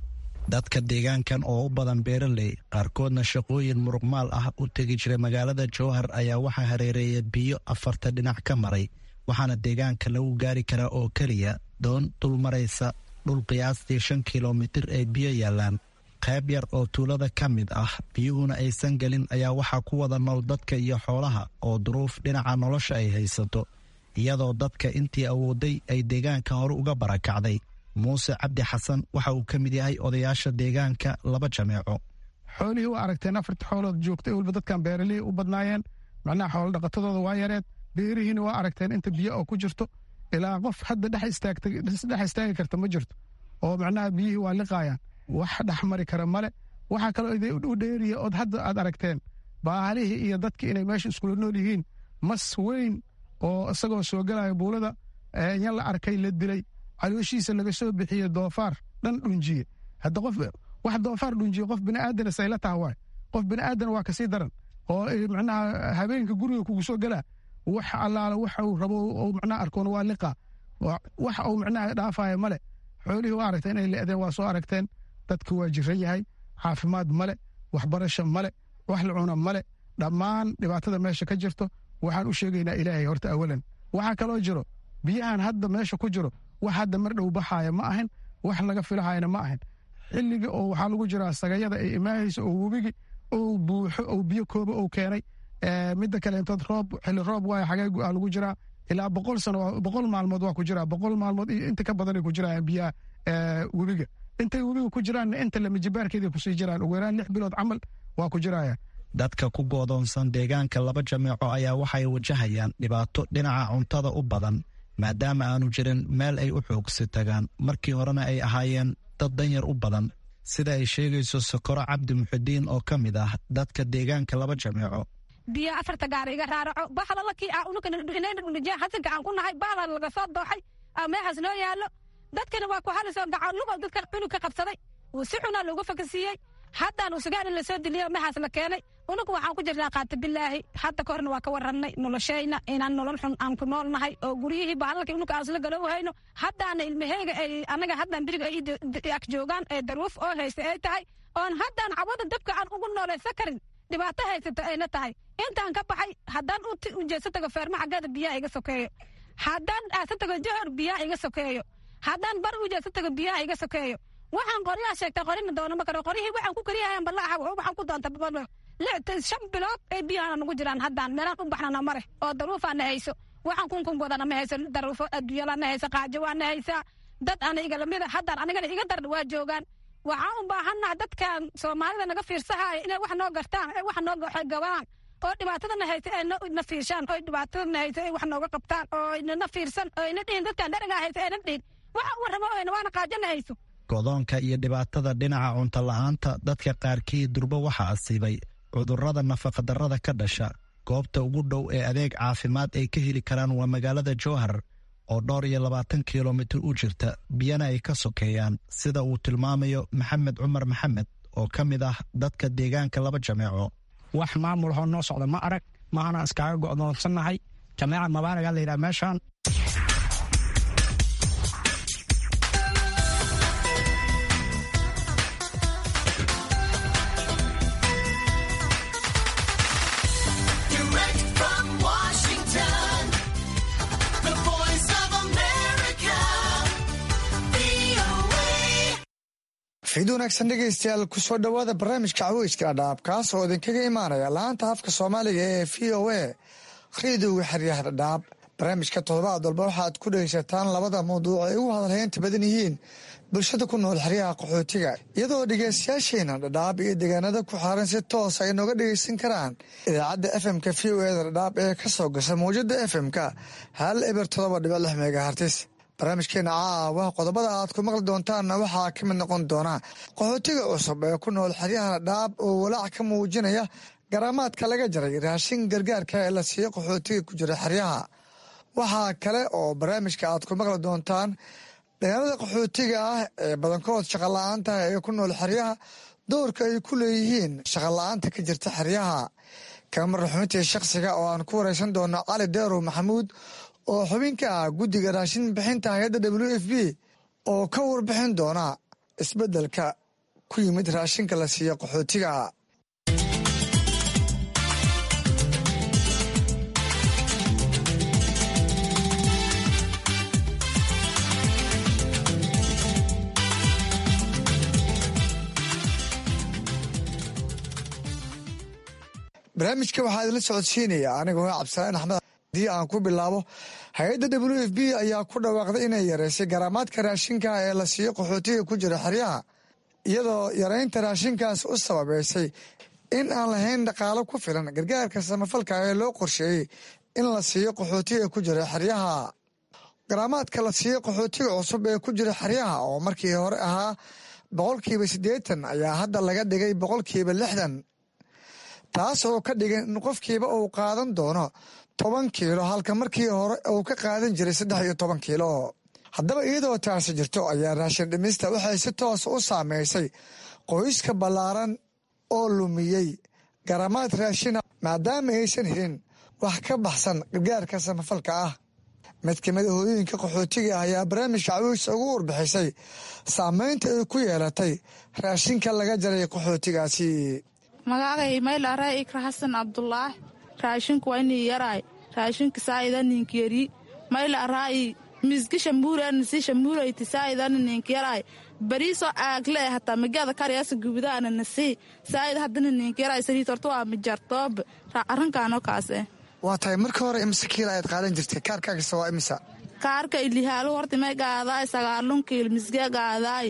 Speaker 12: dadka deegaankan oo u badan beeraley qaarkoodna shaqooyin muruqmaal ah u tegi jiray magaalada jowhar ayaa waxaa hareereeya biyo afarta dhinac ka maray waxaana deegaanka lagu gaari karaa oo keliya doon dul maraysa dhul qiyaastii shan kilomitir ay biyo yaallaan qayb yar oo tuulada ka mid ah biyuhuna aysan gelin ayaa waxaa ku wada nool dadka iyo xoolaha oo duruuf dhinaca nolosha ay haysato iyadoo dadka intii awooday ay deegaanka hore uga barakacday muuse cabdi xasan waxa uu ka mid yahay odayaasha deegaanka laba jameeco
Speaker 13: xoolihii waa aragteen afarta xoolood joogtay weliba dadkan beeralihii u badnaayeen macnaha xoolo dhaqatadooda waa yareed beerihiina waa aragteen inta biyo oo ku jirto ilaa qof hadda dhex istaagi karta ma jirto oo macnaha biyihii waa liqaayaan wax dhex mari kara male waxaa kaloo u dheeriya ood hadda aad aragteen baalihii iyo dadkii inay meesha iskula nool yihiin mas weyn oo isagoo soo gelaya buulada yan la arkay la dilay calooshiisa laga soo bixiye doofaar dhan dhunjiye hadda qof wax doofaar dhunjiye qof bini'aadana sayla taha waay qof bini'aadan waa kasii daran oo macnaha habeenka guriga kugu soo gelaa wax allaala waxa uu rabo ou macnaha arkoon waa liqa wax uu macnaha dhaafaya male xoolihii waa aragteen inay le'deen waa soo aragteen dadka waa jiran yahay caafimaad male waxbarasho male wax la cuna male dhammaan dhibaatada meesha ka jirto waxaan u sheegaynaa ilaahay horta awalan waxaa kaloo jiro biyahan hadda meesha ku jiro wax hadda mar dhow baxaaya ma ahan wax laga filahayana ma ahan xilliga oo waxaa lagu jiraa sagayada ay imaahaysa oo webigi ou buuxo ou biyo kooba ou keenay midda kaleentood roob xilli roob waaya xagee aa lagu jiraa ilaa boqol sano boqol maalmood waa ku jiraa boqol maalmood iyo inta ka badanay ku jiraan biyaha webiga intay webiga ku jiraanna inta lamijibaarkeeda kusii jiraan ugu yaraan lix bilood camal waa ku jiraya
Speaker 12: dadka ku goodoonsan deegaanka laba jameeco ayaa waxay wajahayaan dhibaato dhinaca cuntada u badan maadaama aanu jirin meel ay u xoogsi tagaan markii horena ay ahaayeen dad danyar u badan sida ay sheegayso sokoro cabdi muxidiin oo ka mid ah dadka deegaanka laba jameeco
Speaker 14: biyo afarta gaar iga raaraco bahalalakii hasanka aan ku nahay bahala laga soo dooxay meexaas noo yaallo dadkana waa ku halisoo gacanlugo dadka cunug ka qabsaday uu si xunaa loogu fakasiiyey haddaan usugaan in lasoo diliyo meexaas la keenay unugu waxaan ku jirnaa qaata bilaahi hadda ka horna waa ka warannay noloshayna inaan nolol xun aan ku nool nahay oo guryihii bahalalkii unuga aan isla galo hayno haddaana ilmaheyga ay anaga haddaan biriga ay ag joogaan ee daruuf oo haysta ay tahay oon haddaan cawada dabka aan ugu noolaysa karin dhibaato haysata ayna tahay intaan ka baxay haddaan u jeeso tago feerma xaggeeda biyaha iga sokeeyo haddaan aasa tago johor biyaha iga sokeeyo haddaan bar u jeeso tago biyaha iga sokeeyo waxaan qoryaha sheegtay qorina doonama karo qoryihii waxaan ku kariyahayan ballaaxa waxaan ku doonta shan bilood ay biyahana nagu jiraan haddaan meelaan u baxnana mare oo daruufaana hayso waxaan kunkun wadana ma hayso daruufo adduunyalana hayso qaajo waana haysaa dad ana iga lamida haddaan anigana iga daran waa joogaan waxaan u baahannaha dadkan soomaalida naga fiirsahaya inay wax noo gartaan ay wax noo gabaan oo dhibaatadana haysa ay na fiirshaan oo dhibaatadana haysa ay wax nooga qabtaan oo inana fiirsan oo ina dhihin dadkan dharagaa haysa ayna dhihin waxa u warramo oyna waana qaajana hayso
Speaker 12: godoonka iyo dhibaatada dhinaca cunto la-aanta dadka qaarkii durbo waxaa asiibay cudurrada nafaqadarrada ka dhasha goobta ugu dhow ee adeeg caafimaad ay ka heli karaan waa magaalada jowhar oo dhowr iyo labaatan kilomitir u jirta biyana ay ka sokeeyaan sida uu tilmaamayo maxamed cumar maxamed oo ka mid ah dadka deegaanka laba jameeco
Speaker 15: wax maamul hoo noo socda ma arag maana iskaaga go'doonsannahay jameeca mabaaragaa layidhaha meeshaan
Speaker 16: fiid wanaagsan dhegaystayaal kusoo dhowaada barnaamijka caweyska dhadhaab kaas oo idinkaga imaanaya laanta afka soomaaliga ee v o a khiidowga xeryaha dhadhaab barnaamijka toddobaad walba waxaad ku dhegaysataan labada mawduuc ay ugu hadalhaynta badan yihiin bulshada ku nool xeryaha qaxootiga iyadoo dhegaystayaasheena dhadhaab iyo deegaanada ku xaaran si toos ay nooga dhegaysan karaan idaacadda fmka v o eda dhadhaab ee ka soo gasha mawjada fmka hal eber todoba dhibic lix megahartis barnaamijkeena caawa qodobada aad ku maqli doontaanna waxaa ka mid noqon doona qaxootiga cusub ee ku nool xeryaha dhadhaab oo walaac ka muujinaya garaamaadka laga jaray raashin gargaarka ee la siiyo qaxootiga ku jira xeryaha waxaa kale oo barnaamijka aad ku maqli doontaan dhalinyarada qaxootiga ah ee badankood shaqola-aanta ee ku nool xeryaha doorka ay ku leeyihiin shaqola-aanta ka jirta xeryaha kamar xubintii shakhsiga oo aan ku wareysan doono cali deerow maxamuud oo xubin ka ah guddiga raashin bixinta hay-adda w f b oo ka warbixin doona isbeddelka ku yimid raashinka la siiyo qaxootiga barnaamijka waxaa idinla socodsiinaya anigoo cabdisalaan axmed haddii aan ku bilaabo hay-adda w f b ayaa ku dhawaaqday inay yareysay garaamaadka raashinka ee la siiyo qaxootiga ku jira xeryaha iyadoo yareynta raashinkaas u sababeysay in aan lahayn dhaqaalo ku filan gargaarka samafalka ee loo qorsheeyey in la siiyo qaxootiga ku jira xeryaha garaamaadka la siiyo qaxootiga cusub ee ku jira xeryaha oo markii hore ahaa boqolkiiba siddeetan ayaa hadda laga dhigay boqolkiiba lixdan taas oo ka dhigan in qofkiiba uu qaadan doono toban kiilo halka markii hore uu ka qaadan jiray saddex iyo toban kiilo haddaba iyadoo taasi jirto ayaa raashin dhimista waxay si toos u saameysay qoyska ballaaran oo lumiyey garamaad raashina maadaama aysan helin wax ka baxsan gargaarka samafalka ah mid ka mid a hooyooyinka qaxootiga ah ayaa barnaamijka cawiisa ugu warbixisay saameynta ay ku yeelatay raashinka laga jaray qaxootigaasi
Speaker 17: magacagay maylaara ikra xasan cabdulaahi raashinku waa inii yaraay raashinka saa'ida ninkiyari maylaaraa'i miski shambuurani si shambuurayti saa'idani ninka yaraay bariisoo aagle hataa magada karyaasa gubudaana nasi saa'id haddana ninka yaraay saliid horta waa mijartoob arrinkaanoo kaase
Speaker 16: waa tahay marka hore imse kiila ayaad qaadan jirtay kaarkaagisa waa imisa
Speaker 17: kaarka ilihaalu horta may gaadaay sagaalun kiil misge gaadaay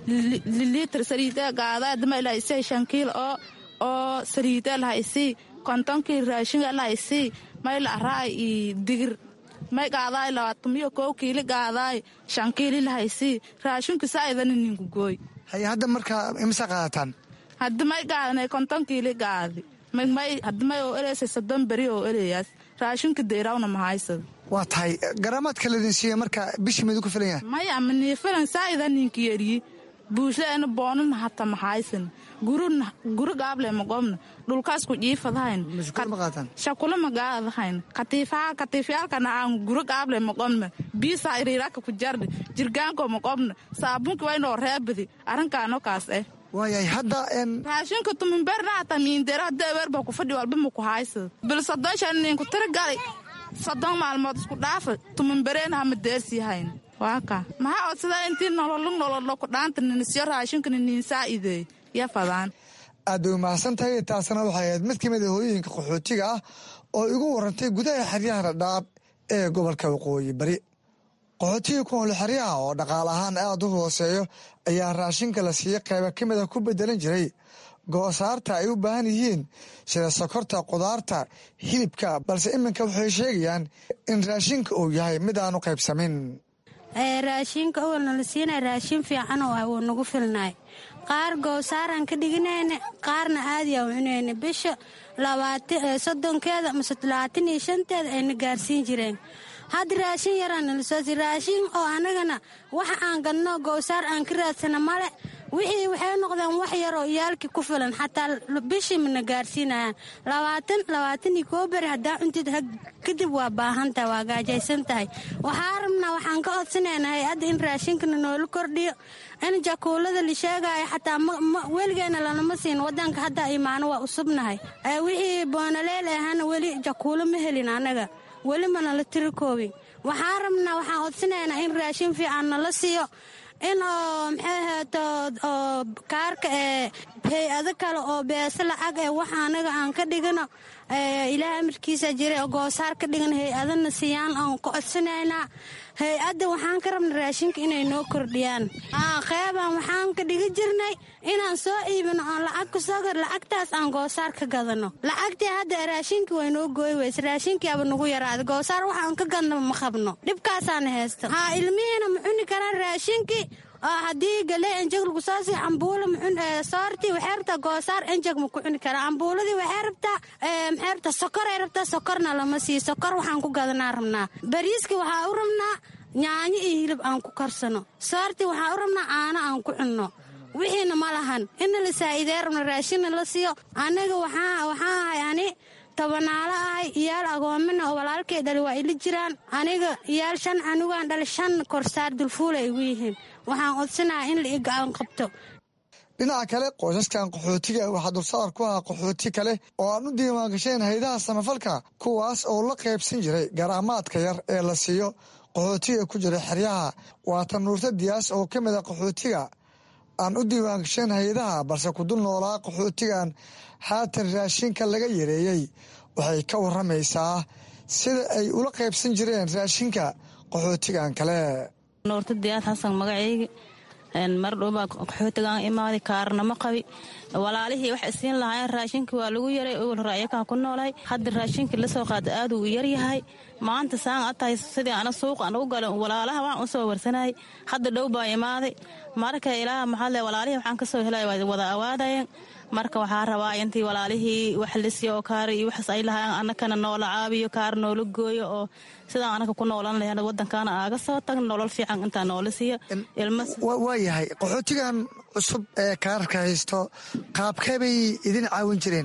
Speaker 17: liliitr saliide gaadaay dama ilaa isay shan kiil oo oo saliide lahaysii kontonkii raashinga lahaysii may la'araay i digir may gaadaay labaatamiyo kow kiili gaadaay shan kiili lahaysii raashinku saa'idana ninku gooy
Speaker 16: haye hadda markaa imse qaadataan
Speaker 17: haddi may gaadanay konton kiili gaadi may haddi may oo eleysay soddon beri oo eleyaas raashinka deyrawna mahaysada
Speaker 16: waa tahay garaamaadka ladin siiya marka bishii midu ku filan yahay
Speaker 17: maya maniifilan saa'ida ninka yeriyi buushaena boonana hata maxaysan guri gaable magobna dhulkaas ku jiifadahayn shakula magaadahayn katiifyaalkana aan guri gaable magobna biisa iriiraka ku jardi jirgaanko magobna saabunki waynoo reebadi arrinkaano kaas eh
Speaker 16: waayahay hadda
Speaker 17: raashinka tuminberna hata miindera hadda ewerba ku fadhi walba ma ku haysada bil soddon shan ninku tiri gali soddon maalmood isku dhaafa tuminbereena hama deersiihayn waaka maxaa odsadaa intii nololu nololo kudhaanta ninisyo raashinkana niinsaa'ideey ya fadaan
Speaker 16: aad bay umahadsan tahay taasna waxay ahayd mid ka mid a hooyooyinka qaxootiga ah oo igu warantay gudaha xeryaha dhadhaab ee gobolka waqooyi bari qaxootiga ku nool xeryaha oo dhaqaale ahaan aad u hooseeyo ayaa raashinka la siiya qayba ka mid a ku bedelan jiray goosaarta ay u baahan yihiin sida sokorta qudaarta hilibka balse iminka waxay sheegayaan in raashinka uu yahay mid aanu qaybsamin
Speaker 18: raashinka awalna la siinay raashin fiican oo ah wuu nagu filnaay qaar goosaaraan ka dhiginayna qaarna aadiyaa u cunayna bisha soddonkeeda mase labaatan iyo shanteeda ayna gaarsiin jireen hadda raashin yaraa nala soo si raashin oo anagana waxa aan gadno gowsaar aan ka raadsana male wixii waxay noqdeen wax yaroo iyaalkii ku filan xataa bishii mana gaarsiinayaan labaatan labaatan iyo koo beri haddaa cuntid kadib waa baahantahay waa gaajaysan tahay waxaa rabnaa waxaan ka codsanaynaa hay-adda in raashinkana noola kordhiyo in jakuulada la sheegaayo xataa weligeena lanama siin wadanka hadda imaano waa usubnahay wixii boonaleel ahana weli jakuulo ma helin anaga weli mana la tiri koobin waxaa rabnaa waxaan codsanaynaa in raashin fiican nala siiyo in oo maxay ahaato oo kaarka ee hay-ado kale oo beese lacag ee waxa anaga aan ka dhigano ilaah amarkiisa jira goosaar ka dhigan hay-adana siiyaan aan ka codsanaynaa hay-adda waxaan ka rabna raashinka inay noo kordhiyaan qeybaan waxaan ka dhigi jirnay inaan soo iibino oon lacag kusoo gar lacagtaas aan goosaar ka gadano lacagtii hadda raashinkii way noo gooy weyse raashinkiiaba nagu yaraaday goosaar waxaan ka gadnaba ma qabno dhibkaasaana haysta haa ilmihiina ma cuni karaan raashinkii oo haddii galee enjeg lagu soo sii cambuulo soortii waxay rabtaa goosaar enjeg ma ku cuni karaa cambuuladii waxay rabtaa maxay rabtaa sokoray rabtaa sokorna lama siiyo sokor waxaan ku gadanaa rabnaa bariiski waxaa u rabnaa nyaanyo iyo hilib aan ku karsano soortii waxaa u rabnaa caano aan ku cunno wixiina ma lahan inna la saa'iidee rabna raashinna la siiyo anaga waxaa ahay ani tobanaalo ahay iyaal agoomina oo walaalkay dhali waa ila jiraan aniga iyaal shan anugaan dhali shan korsaar dulfuula igu yihiin waxaan codsanaha in la i gacan qabto
Speaker 16: dhinaca kale qoysaskan qaxootiga waxaa dulsaar ku ahaa qaxooti kale oo aan u diiwaangasheen haydaha samafalka kuwaas oo la qaybsan jiray garaamaadka yar ee la siiyo qaxootiga ku jira xeryaha waatan nuurta diyaas oo ka mid a qaxootiga aan u diiwaangasheen haydaha balse ku dul noolaa qaxootigan haatan raashinka laga yareeyey waxay ka waramaysaa sida ay ula qaybsan jireen raashinka qaxootigan kale
Speaker 19: nuurta diyaad xasan magacaygi mar dhowbaa qaxootigaan imaaday kaarnama qabi walaalihii wax isiin lahaayeen raashinkii waa lagu yaray owal hore ayakaan ku noolay hadda raashinkii lasoo qaada aad uu yaryahay maanta saan a tahay sidii ana suuq aan ugu gala walaalaha waan u soo warsanayay hadda dhow baa imaaday marka ilaaha maxaad le walaalihii waxaan ka soo helay waa wada awaadayeen marka waxaa rabaa intii walaalihii wax lisiyo oo kaar iyo waxaas ay lahaayeen annakana noola caabiyo kaar noola gooyo oo sidaan anaka ku noolan lahayn wadankaana aaga soo tagn nolol fiican intaa noola siiyo
Speaker 16: waa yahay qaxootigan cusub ee kaararka haysto qaabkee bay idin caawin jireen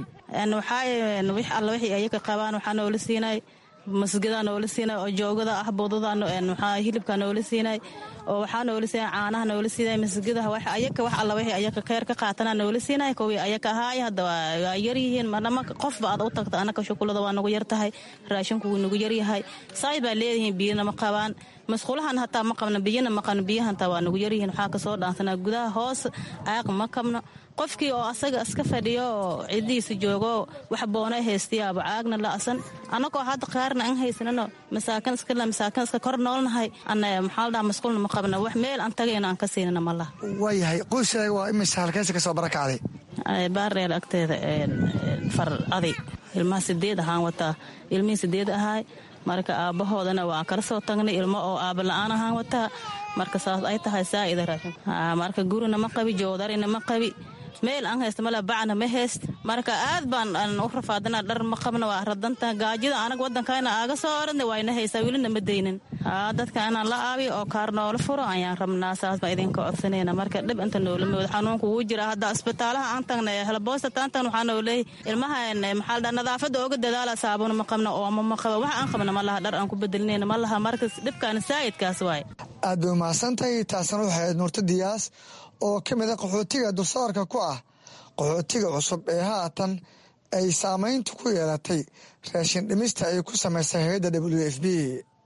Speaker 19: waxaa wix alla wixii ayaga qabaan waxaa noola siinay masgadaa noola siinay oo joogada ah budada waxaa hilibka noola siinay oo waxaa noola siinay caanaha noola siinay masgadaha wax ayaka wax alla wixii ayaka kheyr ka qaatana noola siinay kuwii ayaka ahaay hadda waa yar yihiin marnama qofba aad u tagta anaka shukulada waa nagu yar tahay raashinku wuu nagu yaryahay saay baa leedihiin biyana ma qabaan masquulahan hataa ma qabno biyana ma qabno biyaha hataa waa nagu yaryihiin waxaa kasoo dhaansanaa gudaha hoos aaq ma qabno qofkii oo asaga iska fadhiyo oo cidihiisa joogo wax boona haystayaaba caagna la'san annagoo hadda qaarna an haysanano masaakin iskale masaakin iska kor noolnahay ana maxaa ladhaha masquulna ma qabno wax meel aan tagayna aan ka siinana ma laha
Speaker 16: waayahay qoyskaaga waa imisa halkaysa ka soo barakacday
Speaker 19: baardheel agteeda far aday ilmaha sideed ahaan wataa ilmihii sideed ahaay marka aabbahoodana waan kala soo tagnay ilmo oo aaba la-aan ahaan wataa marka saas ay tahay saa'ida raashin marka gurina ma qabi joodarina ma qabi meel aan haysta male bacna ma hayst marka aad baan u rafaadana dhar ma qabna waa radanta gaajida anag wadankayna aaga soo oradna wayna haysaa welina ma daynin dadka inaan la aabiyo oo kaar noola furo ayaan rabnaa saas baa idinka codsanayna marka dhib inta noola mooda xanuunka wuu jira hadda isbitaalaha aan tagna helboosta taan tagna waxaa noo leeyahy ilmaha maxaa ladhaa nadaafadda ooga dadaala saabuna ma qabna ooma ma qaba wax aan qabna ma laha dhar aan ku bedelinayna ma laha marka dhibkaana saa'idkaas waay
Speaker 16: aad bay umahadsantahay taasna waxay ahayd nuurta diyaas oo ka mid a qaxootiga dulsaarka ku ah qaxootiga cusub ee haatan ay saamayntu ku yeelatay raashin dhimista ay ku samaysay hay-adda w f b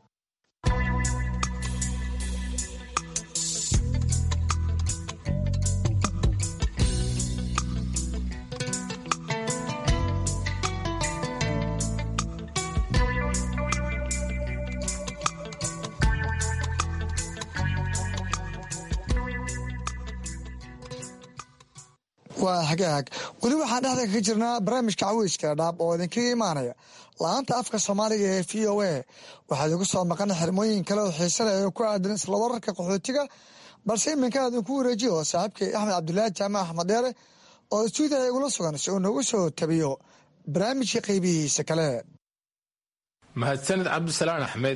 Speaker 16: waa hagaag weli waxaan dhexda kaga jirnaa barnaamijka caweyska dhaab oo idinkaga imaanaya la-aanta afka soomaaliga ee v o a waxaad igu soo maqan xirmooyin kale oo xiise leh oo ku aadan isla wararka qaxootiga balse iminka idinku wareejiyo saaxiibkay axmed cabdulaahi jaamac axmed dheere oo stuudiya igula sugan si uu nagu soo tabiyo barnaamijka qaybihiisa kale
Speaker 1: mahadsanid cabdisalaan axmed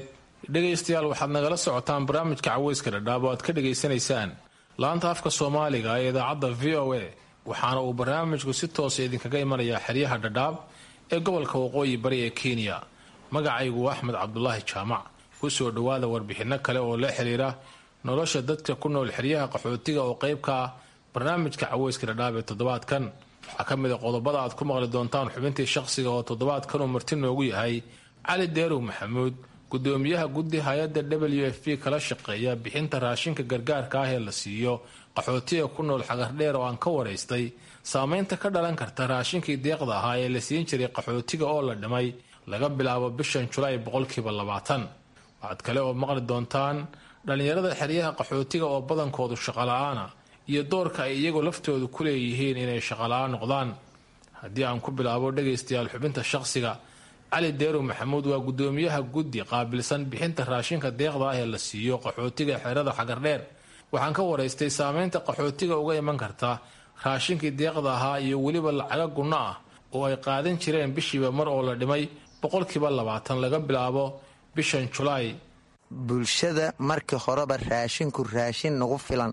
Speaker 20: dhegaystayaal waxaad nagala socotaan barnaamijka caweyska dhadhaab oo aad ka dhegaysanaysaan laanta afka soomaaliga ee idaacadda v o a waxaana uu barnaamijku si toosa idinkaga imanayaa xeryaha dhadhaab ee gobolka waqooyi bari ee kenya magacaygu axmed cabdulaahi jaamac kusoo dhowaada warbixinno kale oo la xiriira nolosha dadka ku nool xeryaha qaxootiga oo qayb ka ah barnaamijka caweyska dhadhaab ee toddobaadkan waxaa ka mid a qodobada aad ku maqli doontaan xubintii shaqsiga oo toddobaadkan uu marti noogu yahay cali deerow maxamuud gudoomiyaha guddi hay-adda w f p kala shaqeeya bixinta raashinka gargaarka ah ee la siiyo qaxootiga ku nool xagardheer oo aan ka waraystay saameynta ka dhalan karta raashinkii deeqda ahaa ee la siin jiray qaxootiga oo la dhimay laga bilaabo bishan julaay boqolkiiba labaatan waxaad kale oo maqli doontaan dhallinyarada xeryaha qaxootiga oo badankoodu shaqola-aana iyo doorka ay iyagoo laftoodu ku leeyihiin inay shaqola-aan noqdaan haddii aan ku bilaabo dhegaystayaal xubinta shaqsiga cali deerow maxamuud waa gudoomiyaha guddi qaabilsan bixinta raashinka deeqda ah ee la siiyo qaxootiga xerada xagardheer waxaan ka waraystay saameynta qaxootiga uga iman karta raashinkii deeqda ahaa iyo weliba lacaga gunno ah oo ay qaadan jireen bishiiba mar oo la dhimay boqolkiiba labaatan laga bilaabo bishan julaay
Speaker 21: bulshada markii horeba raashinku raashin nagu filan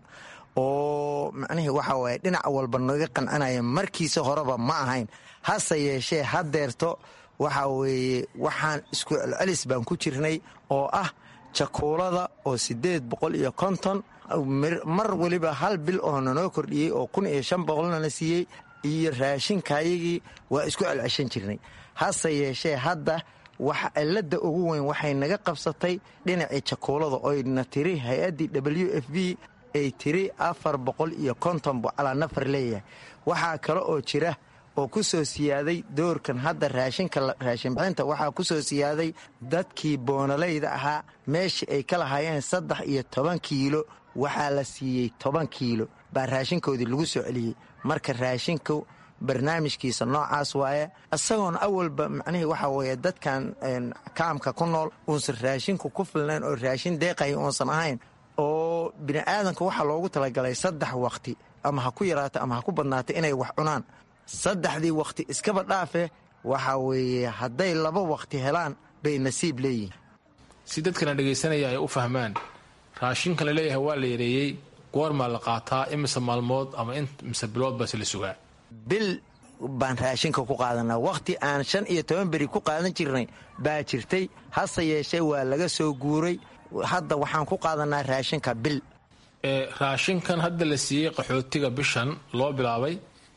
Speaker 21: oo macnihii waxa waaye dhinac walba naga qancanaya markiisa horeba ma ahayn hase yeeshee hadeerto waxa weeye waxaan isku celcelis baan ku jirnay oo ah jakuulada oo siddeed boqol iyo konton mar weliba hal bil oo nanoo kordhiyey oo kun iyo shan boqolnana siiyey iyo raashinkayagii waa isku celceshan jirnay hase yeeshee hadda wax cilada ugu weyn waxay naga qabsatay dhinacii jakuulada oyna tiri hay-addii w f b ay tiri afar boqol iyo konton buu calaa nafar leeyahay waxaa kale oo jira oo ku soo siyaaday doorkan hadda raashinka raashinbixinta waxaa ku soo siyaaday dadkii boonalayda ahaa meeshii ay ka lahaayeen saddex iyo toban kiilo waxaa la siiyey toban kiilo baa raashinkoodii lagu soo celiyey marka raashinku barnaamijkiisa noocaas waaye isagoona awalba macnihii waxaa weeye dadkan kaamka ku nool uusan raashinku ku filnayn oo raashin deeqaya uusan ahayn oo bini'aadanka waxaa loogu talagalay saddex wakhti ama ha ku yaraato ama ha ku badnaato inay wax cunaan saddexdii wakhti iskaba dhaafe waxa weeye hadday laba wakhti helaan bay nasiib leeyihiin
Speaker 20: si dadkana dhegaysanaya ay u fahmaan raashinka la leeyahay waa la yareeyey goormaa la qaataa imise maalmood ama imise bilood base la sugaa
Speaker 21: bil baan raashinka ku qaadanaa wakhti aan shan iyo toban beri ku qaadan jirnay baa jirtay hase yeeshee waa laga soo guuray hadda waxaan ku qaadanaa raashinka bil
Speaker 20: raashinkan hadda la siiyey qaxootiga bishan loo bilaabay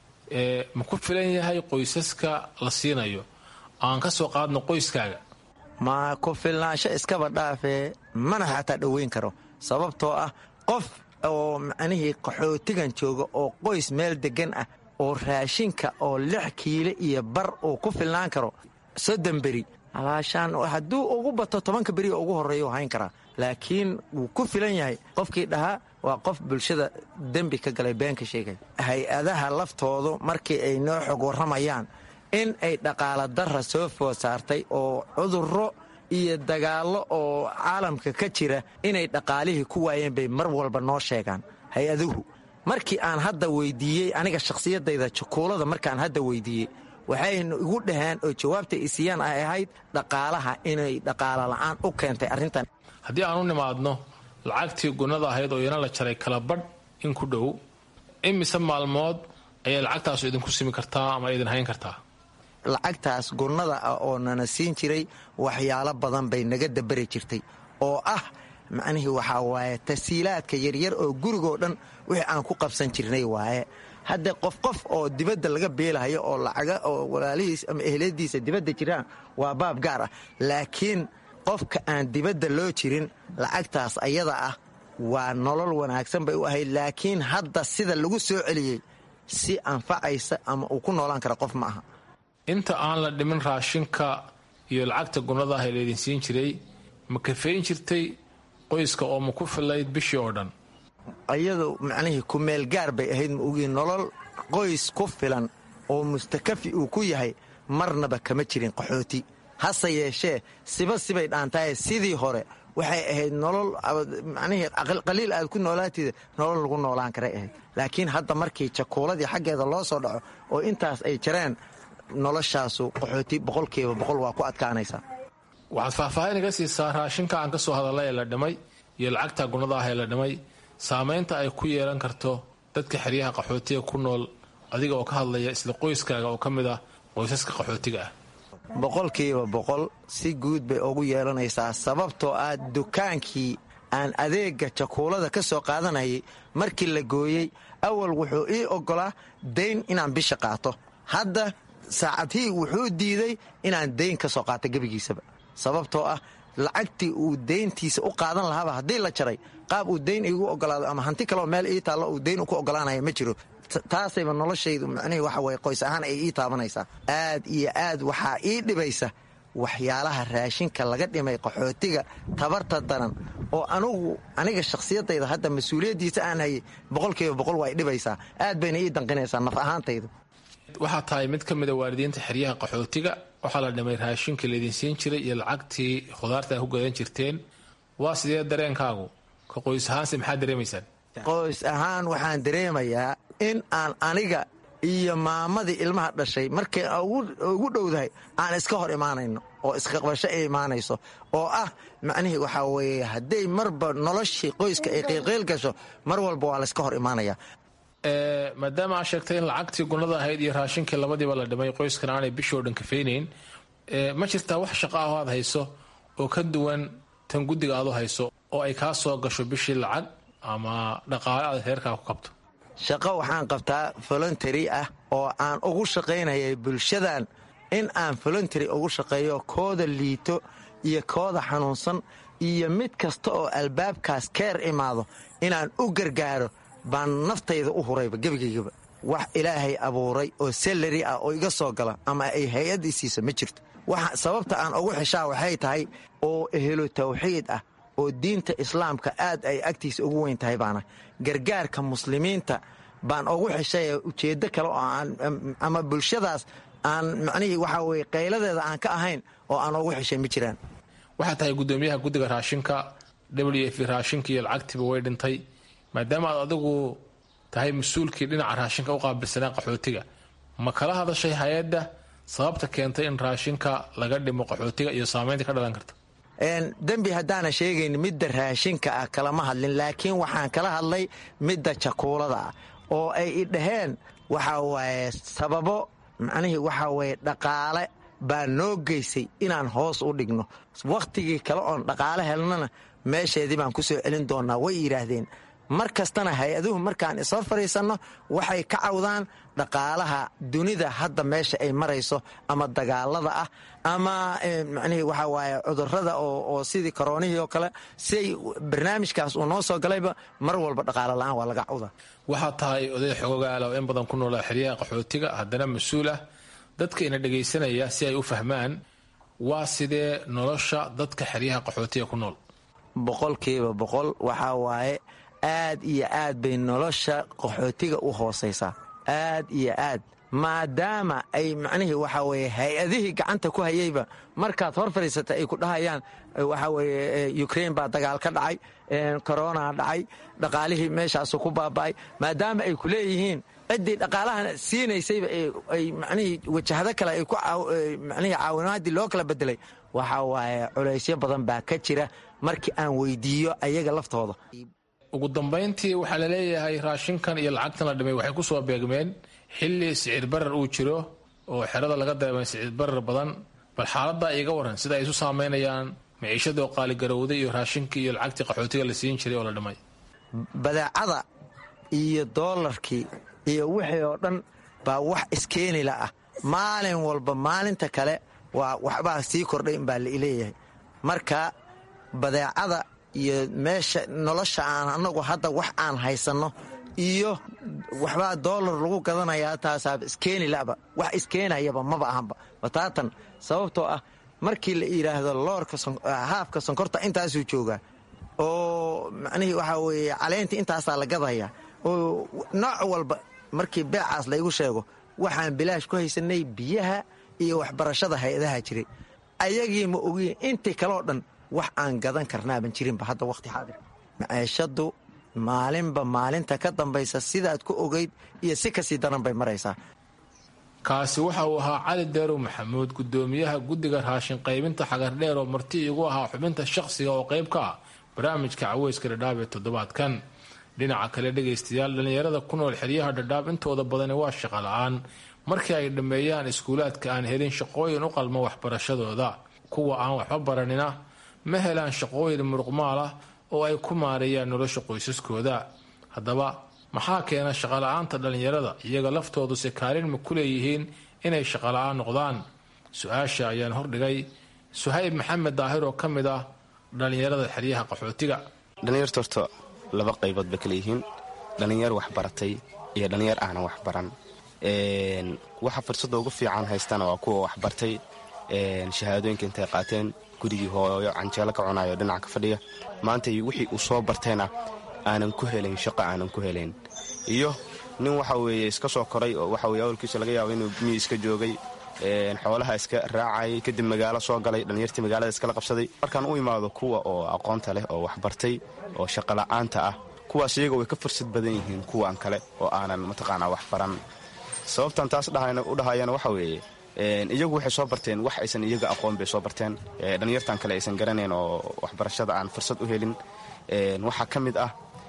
Speaker 20: ma ku filan yahay qoysaska la siinayo aan ka soo qaadno qoyskaaga
Speaker 21: ma ku filnaansho iskaba dhaafee mana xataa dhoweyn karo sababtoo ah qof oo macnihii qaxootigan jooga oo qoys meel deggan ah oo raashinka oo lix kiilo iyo bar uu ku filnaan karo soddon beri alaashaan hadduu ugu bato tobanka beri oo ugu horreeya u hayn karaa laakiin wuu ku filan yahay qofkii dhahaa waa qof bulshada dembi ka galay beenka sheegay hay-adaha laftoodu markii ay noo xog warramayaan in ay dhaqaala darra soo food saartay oo cudurro iyo dagaallo oo caalamka ka jira inay dhaqaalihii ku waayeen bay mar walba noo sheegaan hay-aduhu markii aan hadda weydiiyey aniga shakhsiyadayda jakuulada markaan hadda weydiiyey waxayna igu dhaheen oo jawaabta isiiyaan ay ahayd dhaqaalaha inay dhaqaala la'aan u keentay arrintan
Speaker 20: haddii aan u nimaadno lacagtii gunnada ahayd oo iyana la jaray kala badh in ku dhow imise maalmood ayay lacagtaasu idinku simi kartaa ama idin hayn kartaa
Speaker 21: lacagtaas gunnada ah oo nana siin jiray waxyaalo badan bay naga dabari jirtay oo ah macnihii waxaa waaye tasiilaadka yaryar oo gurigoo dhan wixii aan ku qabsan jirnay waaye hadda qof qof oo dibadda laga beelahayo oo lacaga oo walaalihiis ama ehladiisa dibadda jiraan waa baab gaar ah laakiin qofka aan dibadda loo jirin lacagtaas ayada ah waa nolol wanaagsan bay u ahayd laakiin hadda sida lagu soo celiyey si anfacaysa ama uu ku noolaan kara qof ma aha
Speaker 20: inta aan la dhimin raashinka iyo lacagta gunnada ah ee laydin siin jiray ma kafayn jirtay qoyska oo ma ku filayd bishii oo dhan
Speaker 21: ayadu macnihii kumeel gaar bay ahayd ma ogii nolol qoys ku filan oo mustakafi uu ku yahay marnaba kama jirin qaxooti hase yeeshee siba sibay dhaantahay sidii hore waxay ahayd nolol macnihii qaliil aad ku noolaatida nolol lagu noolaan karay ahayd laakiin hadda markii jakuuladii xaggeeda loo soo dhaco oo intaas ay jareen noloshaasu qaxooti boqolkiiba boqol waa ku adkaanaysaa
Speaker 20: waxaad faahfaahin iga siisaa raashinka aan ka soo hadalla ee la dhimay iyo lacagta gunada ah ee la dhimay saameynta ay ku yeelan karto dadka xeryaha qaxootiga ku nool adiga oo ka hadlaya isla qoyskaaga oo ka mid ah qoysaska qaxootiga ah
Speaker 21: boqolkiiba boqol si guud bay ugu yeelanaysaa sababtoo ah dukaankii aan adeega jakuulada ka soo qaadanayay markii la gooyey awal wuxuu ii oggolaa dayn inaan bisha qaato hadda saacadhii wuxuu diiday inaan dayn ka soo qaato gebigiisaba sababtoo ah lacagtii uu dayntiisa u qaadan lahaaba haddii la jaray qaab uu dayn iigu ogolaado ama hanti kaleo meel ii taallo uu dayn ku ogolaanaya ma jiro taasayba noloshaydu macnihii waxa weye qoys ahaan ay ii taabanaysaa aad iyo aad waxaa ii dhibaysa waxyaalaha raashinka laga dhimay qaxootiga tabarta daran oo anugu aniga shakhsiyadayda hadda mas-uuliyaddiisa aan hayay boqolkiiba boqol waa idhibaysaa aad bayna ii danqinaysaa naf ahaantaydu
Speaker 20: waxaa tahay mid ka mida waalidiinta xeryaha qaxootiga waxaa la dhimay raashinkii laydin siin jiray iyo lacagtii khudaarta ku gadan jirteen waa sidee dareenkaagu ka qoys ahaanse maxaad dareemaysaan
Speaker 21: qoys ahaan waxaan dareemayaa in aan aniga iyo maamadii ilmaha dhashay markay ugu dhowdahay aan iska hor imaanayno oo isqaqbasho ay imaanayso oo ah macnihii waxaa weeye hadday marba noloshii qoyska ay qiilqiil gasho mar walba waa layska hor imaanaya
Speaker 20: maadaama aa sheegtay in lacagtii gunada ahayd iyo raashinkii labadiiba la dhimay qoyskan aanay bishoo dhan kafaynayn ma jirtaa wax shaqa aho aad hayso oo ka duwan tan guddiga aad u hayso oo ay kaa soo gasho bishii lacag ama dhaqaale aad reerkaa ku kabto
Speaker 21: shaqo waxaan qabtaa voluntary ah oo aan ugu shaqaynayay bulshadan in aan voluntary ugu shaqeeyo kooda liito iyo kooda xanuunsan iyo mid kasta oo albaabkaas keer imaado inaan u gargaaro baan naftayda u hurayba gebigaygaba wax ilaahay abuuray oo salari ah oo iga soo gala ama ay hay-addii siisa ma jirto sababta aan ugu xeshaa waxay tahay oo ehelo tawxiid ah oo diinta islaamka aad ay agtiisa ugu weyn tahay baana gargaarka muslimiinta baan ugu xeshay ujeeddo kale oo aan ama bulshadaas aan macnihii waxaa weye qayladeeda aan ka ahayn oo aan ugu xeshay ma jiraan
Speaker 20: waxaa tahay guddoomiyaha guddiga raashinka w f raashinka iyo lacagtiiba way dhintay maadaama aad adigu tahay mas-uulkii dhinaca raashinka u qaabilsanaa qaxootiga ma kala hadashay hay-adda sababta keentay in raashinka laga dhimo qaxootiga iyo saamaynta ka dhalan karta
Speaker 21: dembi haddaana sheegayn midda raashinka ah kalama hadlin laakiin waxaan kala hadlay midda jakuulada ah oo ay i dhaheen waxaa waaye sababo macnihii waxaa waye dhaqaale baa noo geysay inaan hoos u dhigno wakhtigii kale oon dhaqaale helnana meesheedii baan ku soo celin doonnaa way yidhaahdeen mar kastana hay-aduhu markaan isoo fadhiisanno waxay ka cawdaan dhaqaalaha dunida hadda meesha ay marayso ama dagaalada ah ama macnihii waxaa waaye cudurrada oo sidii koroonihii oo kale siay barnaamijkaas uu noo soo galayba mar walba dhaqaalo la'aan waa laga cawdaa
Speaker 20: waxaa tahay oday xoogaala oo in badan ku noolaa xeryaha qaxootiga haddana mas-uul ah dadka ina dhegaysanaya si ay u fahmaan waa sidee nolosha dadka xeryaha qaxootiga ku nool
Speaker 21: boqolkiiba boqol waxaa waaye aad iyo aad bay nolosha qaxootiga u hoosaysaa aad iyo aad maadaama ay macnihii waxaa weye hay-adihii gacanta ku hayeyba markaad hor fadhiisata ay ku dhahayaan waxaa weye ukrain baa dagaal ka dhacay korona dhacay dhaqaalihii meeshaasu ku baaba'ay maadaama ay ku leeyihiin ciddii dhaqaalahan siinaysayba ay macnihii wajahado kale ay ku macnihii caawinaaddii loo kala bedelay waxaa waaye culaysyo badan baa ka jira markii aan weydiiyo ayaga laftooda
Speaker 20: ugu dambayntii waxaa la leeyahay raashinkan iyo lacagtan la dhimay waxay ku soo beegmeen xilli sicir barar uu jiro oo xerada laga dareemay sicir barar badan bal xaaladdaa iiga waran sida ay isu saameynayaan maciishadoo qaaligarowday iyo raashinkii iyo lacagtii qaxootiga la siin jiray oo la dhimay
Speaker 21: badeecada iyo doolarkii iyo wixii oo dhan baa wax iskeenila ah maalin walba maalinta kale waa waxbaa sii kordhay inbaa laileeyahay marka badeecada iyo meesha nolosha aan anagu hadda wax aan haysanno iyo waxbaa doolar lagu gadanayaa taasaaba iskeeni laba wax iskeenayaba maba ahanba bataatan sababtoo ah markii la yidhaahdo loorka haafka sonkorta intaasuu joogaa oo macnihii waxaa weeye caleentii intaasaa la gadaya oo nooc walba markii beecaas laygu sheego waxaan bilaash ku haysanay biyaha iyo waxbarashada hay-adaha jiray ayagii ma ogiin intii kaleo dhan wax aan gadan karnaaban jirinba hadda waqti xaadir maciishadu maalinba maalinta ka dambaysa sidaad ku ogeyd iyo si kasii daran bay maraysaa
Speaker 20: kaasi waxa uu ahaa cali deerow maxamuud gudoomiyaha guddiga raashin qaybinta xagardheer oo marti igu ahaa xubinta shaqsiga oo qayb ka ah barnaamijka caweyska dhadhaab ee toddobaadkan dhinaca kale dhegaystayaal dhallinyarada ku nool xeryaha dhadhaab intooda badani waa shaqo la-aan markii ay dhammeeyaan iskuulaadka aan helin shaqooyin u qalma waxbarashadooda kuwa aan waxba baranina ma helaan shaqooyin muruqmaal ah oo ay ku maareeyaan nolosha qoysaskooda haddaba maxaa keena shaqola-aanta dhallinyarada iyaga laftooduse kaalin ma ku leeyihiin inay shaqola-aan noqdaan su-aasha ayaan hordhigay suhayb maxamed daahir oo ka mid ah dhallinyarada xeryaha qaxootiga
Speaker 2: dhallinyarta horta laba qaybood bay kala yihiin dhallinyar waxbaratay iyo dhallinyar aanan waxbaran waxa fursadda ugu fiican haystana waa kuwa waxbartay shahaadooyinka intay qaateen gurigii hooyo canjeelo ka cunayo dhinaca ka fadhiya maanta wixii uu soo bartayna aanan ku helayn shaqo aanan ku helayn iyo nin waxa weeye iska soo koray oo waxa weye awalkiisa laga yaabo inuu miyi iska joogay xoolaha iska raacayay kadib magaalo soo galay dhallinyartii magaalada iskala qabsaday markaan u imaado kuwa oo aqoonta leh oo waxbartay oo shaqola'aanta ah kuwaas iyaga way ka fursad badan yihiin kuwan kale oo aanan mataqaanaa waxbaran sababtan taas u dhahayana waxa weeye iyagu waxay soo barteen wax aysan iyaga aqoon bay soo barteen dhallinyartan kale aysan garanayn oo waxbarashada aan fursad u helin waxaa ka mid ah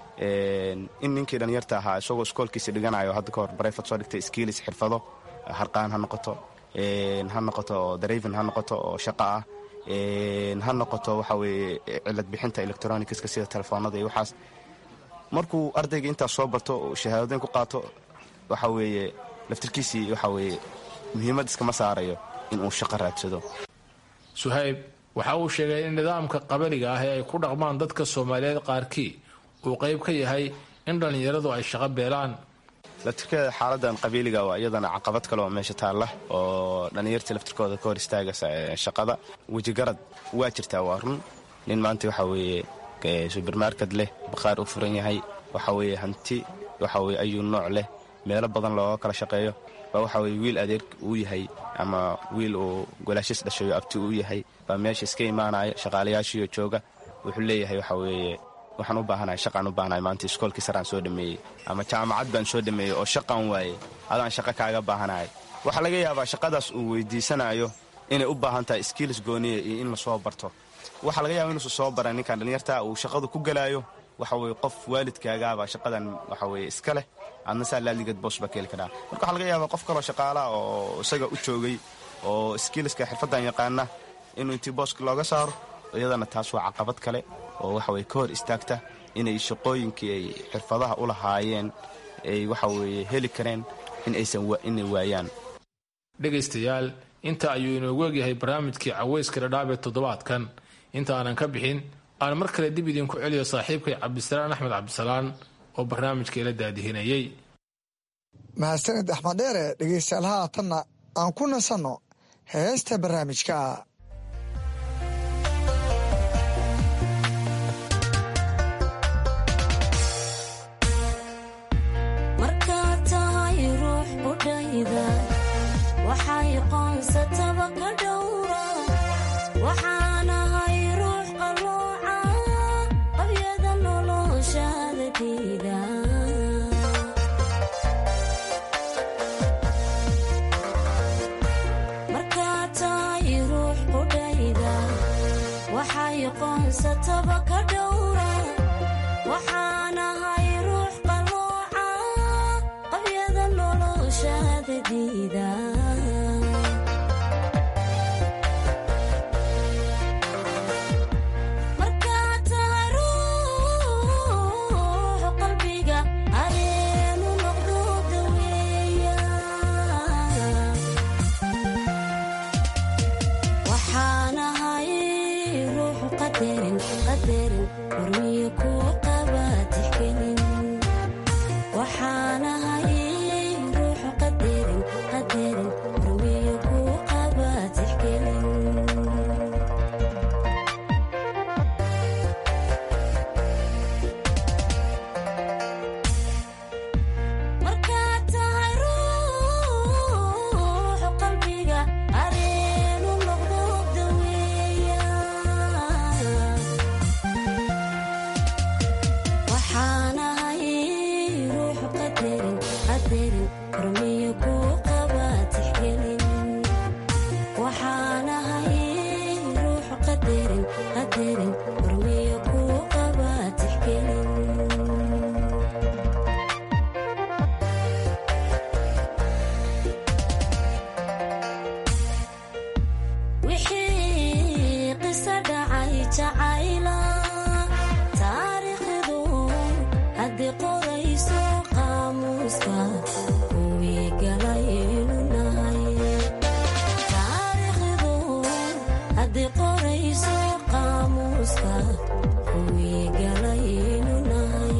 Speaker 2: in ninkii dhallinyarta ahaa isagoo iskoolkiisa dhiganayo hadda kahor barayfad soo dhigtay skiilis xirfado harqaan ha noqoto ha noqoto darayvin ha noqoto oo shaqo ah ha noqoto waxa weeye cilad bixinta electronicska sida telefoonada iyo waxaas markuu ardayga intaas soo barto shahaadadoyn ku qaato waxa weeye laftirkiisii waxa weeye muhiimad iskama saarayo inuu shaqo raadsado
Speaker 20: suhayb waxa uu sheegay in nidaamka qabaliga ah ee ay ku dhaqmaan dadka soomaaliyeed qaarkii uu qayb ka yahay in dhallinyaradu ay shaqo beelaan
Speaker 2: laftirkeeda xaaladan qabiiliga waa iyadana caqabad kale oo meesha taalla oo dhallinyartii laftirkooda ka hor istaagaysa shaqada wejigarad waa jirtaa waa run nin maanta waxa weeye subermarket leh bakhaar u furan yahay waxa weeye hanti waxa weye ayuu nooc leh meelo badan looga kala shaqeeyo baa waxa weye wiil adeer uu yahay ama wiil uu golaashis dhashayo abti uu yahay baa meesha iska imaanaya shaqaalayaashiiyo jooga wuxuu leeyahay waxa weeye waxaan u baahanahay shaqaan u baahanahay maanta iskoolkii saraan soo dhameeyey ama jaamacad baan soo dhameeyey oo shaqaan waayey adaan shaqo kaaga baahanahay waxaa laga yaabaa shaqadaas uu weydiisanayo inay u baahan tahay skiilis gooniya iyo in lasoo barto waxaa laga yaaba inuusan soo baran ninkan dhallinyarta uu shaqadu ku gelaayo waxa weye qof waalidkaagaabaa shaqadan waxa weye iska leh adna saa laaligeed boos baa ka heli karaa marka waxaa laga yaabaa qof kaloo shaqaalaha oo isaga u joogay oo skiiliska xirfaddan yaqaana inuu intii booska looga saaro iyadana taas waa caqabad kale oo waxa weye ka hor istaagta inay shaqooyinkii ay xirfadaha u lahaayeen ay waxa weeye heli kareen in aysan inay waayaan
Speaker 20: dhegaystayaal inta ayuu inoogu egyahay barnaamijkii caweyska dhadhaab ee toddobaadkan inta aanan ka bixin aan mar kale dib idinku celiyo saaxiibkay cabdisalaan axmed cabdisalaan oo barnaamijka ila daadihinayay
Speaker 16: mahadsanid axmed dheere dhegaystayaal haatanna aan ku nasanno heesta barnaamijka
Speaker 22: markaad tahay ruux budhayda waxay qoonsataba ka dhowra waxaanahay ruux qalooca qabyada noloshaada diida markaad tahay ruux budhayda waxay qoonsataba ka dhowra waxaanahay ruux qalooca qabyada noloshaada diida markaad tahay ruux qalbiga areenu noqdo daweeya waxaanahay ruux qadarin qadarin hormiyo ku qaba tixgelin waxaanahay ruux qadarin qadarin hormiyo ku qaba tixgelin markaad tahay ruux qalbiga areenu noqdo daweeya qisa dhacay jacayla taariikhdu haddii qorayso qaamuuska kuwii galaynu nahay taariikhdu haddii qorayso qaamuuska kuwii galaynu nahay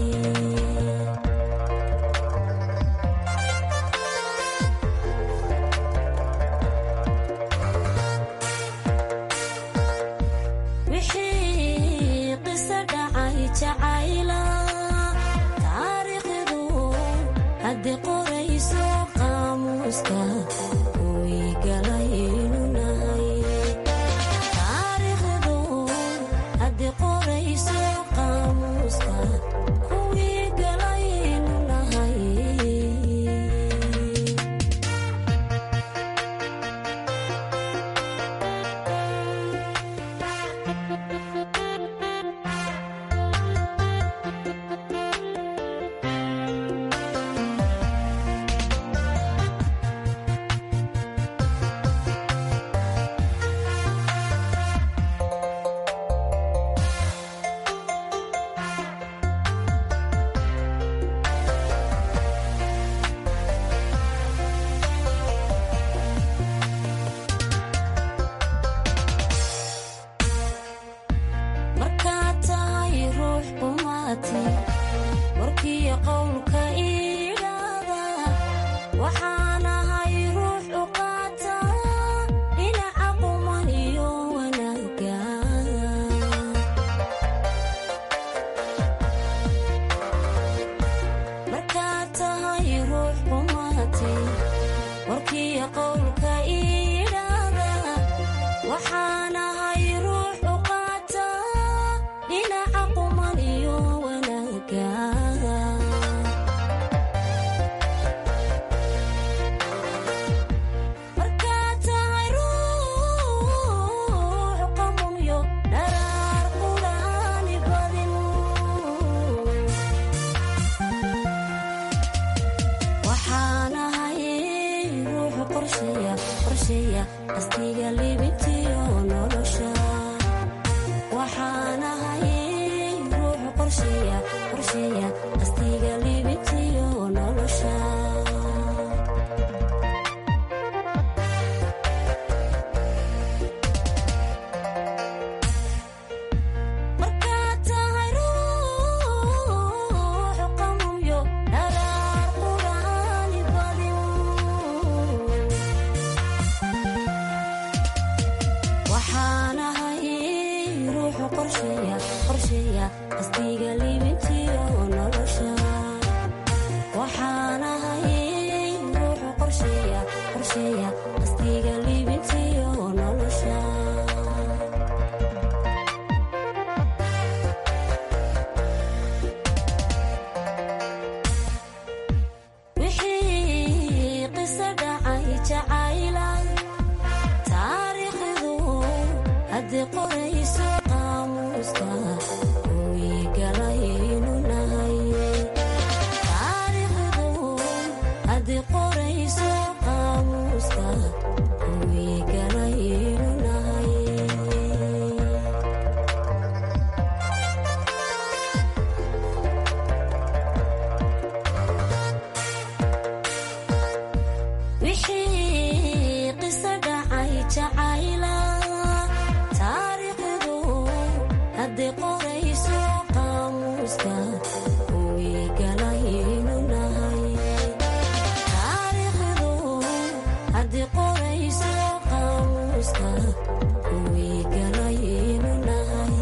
Speaker 22: wixii qisa dhacay jacayla taariikhdu haddii qorayso qaamuuska kuwii galaynu nahay taariikhdu haddii qorayso qaamuuska kuwii galaynu nahay markaad tahay ruux qumaati warkii qowlka iidhaada waxaan ahay ruux u qaata dhinaca quman iyo wanaaga markaad tahay ruux qumaati warkii qowlka iidhaada waxaan ahay ruux u qaata dhinaca quman iyo wanaaga markaad tahay ruux qamumyo dharaar qudhaani badin waxaan ahay ruux qorsheeya qorsheeya astiga libintiyo nolosha waxaan ahay ruux qorsheeya qorsheeya astiga libintiyo nolosha markaad tahay ruux qamumyo dharaar qudhaani badin waxaan ahay ruux qorsheeya qorsheeya astiga libintiyo nolosha waxaan ahay ruux qorsheeya qorsheeya astiga libintiyo nolosha wixii qisa dhacay jacayla taariikhdu haddii qorayso qaamuuska kuwii galaynu nahay taariikhdu haddii qorayso qaamuuska kuwii galaynu nahay wixii qisa dhacay jacayla taariikhdu haddii qorayso qaamuuska kuwii galaynu nahay taariikhdu haddii qorayso qaamuuska kuwii galaynu nahay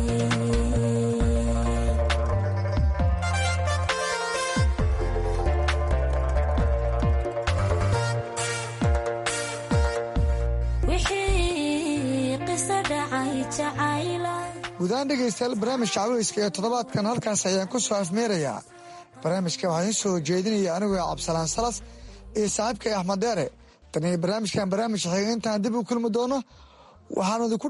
Speaker 22: wixii qisa dhacay jacayla
Speaker 16: gudahaan dhegaystayaal barnaamijka caweyska ee toddobaadkan halkaas ayaan ku soo afmeerayaa barnaamijka waxaa idiin soo jeedinaya anigoo cabdisalaan salas iyo saaxiibkay axmed deere tan iyo barnaamijkan barnaamij xiga intaan dib u kulmi doono waxaanu idinku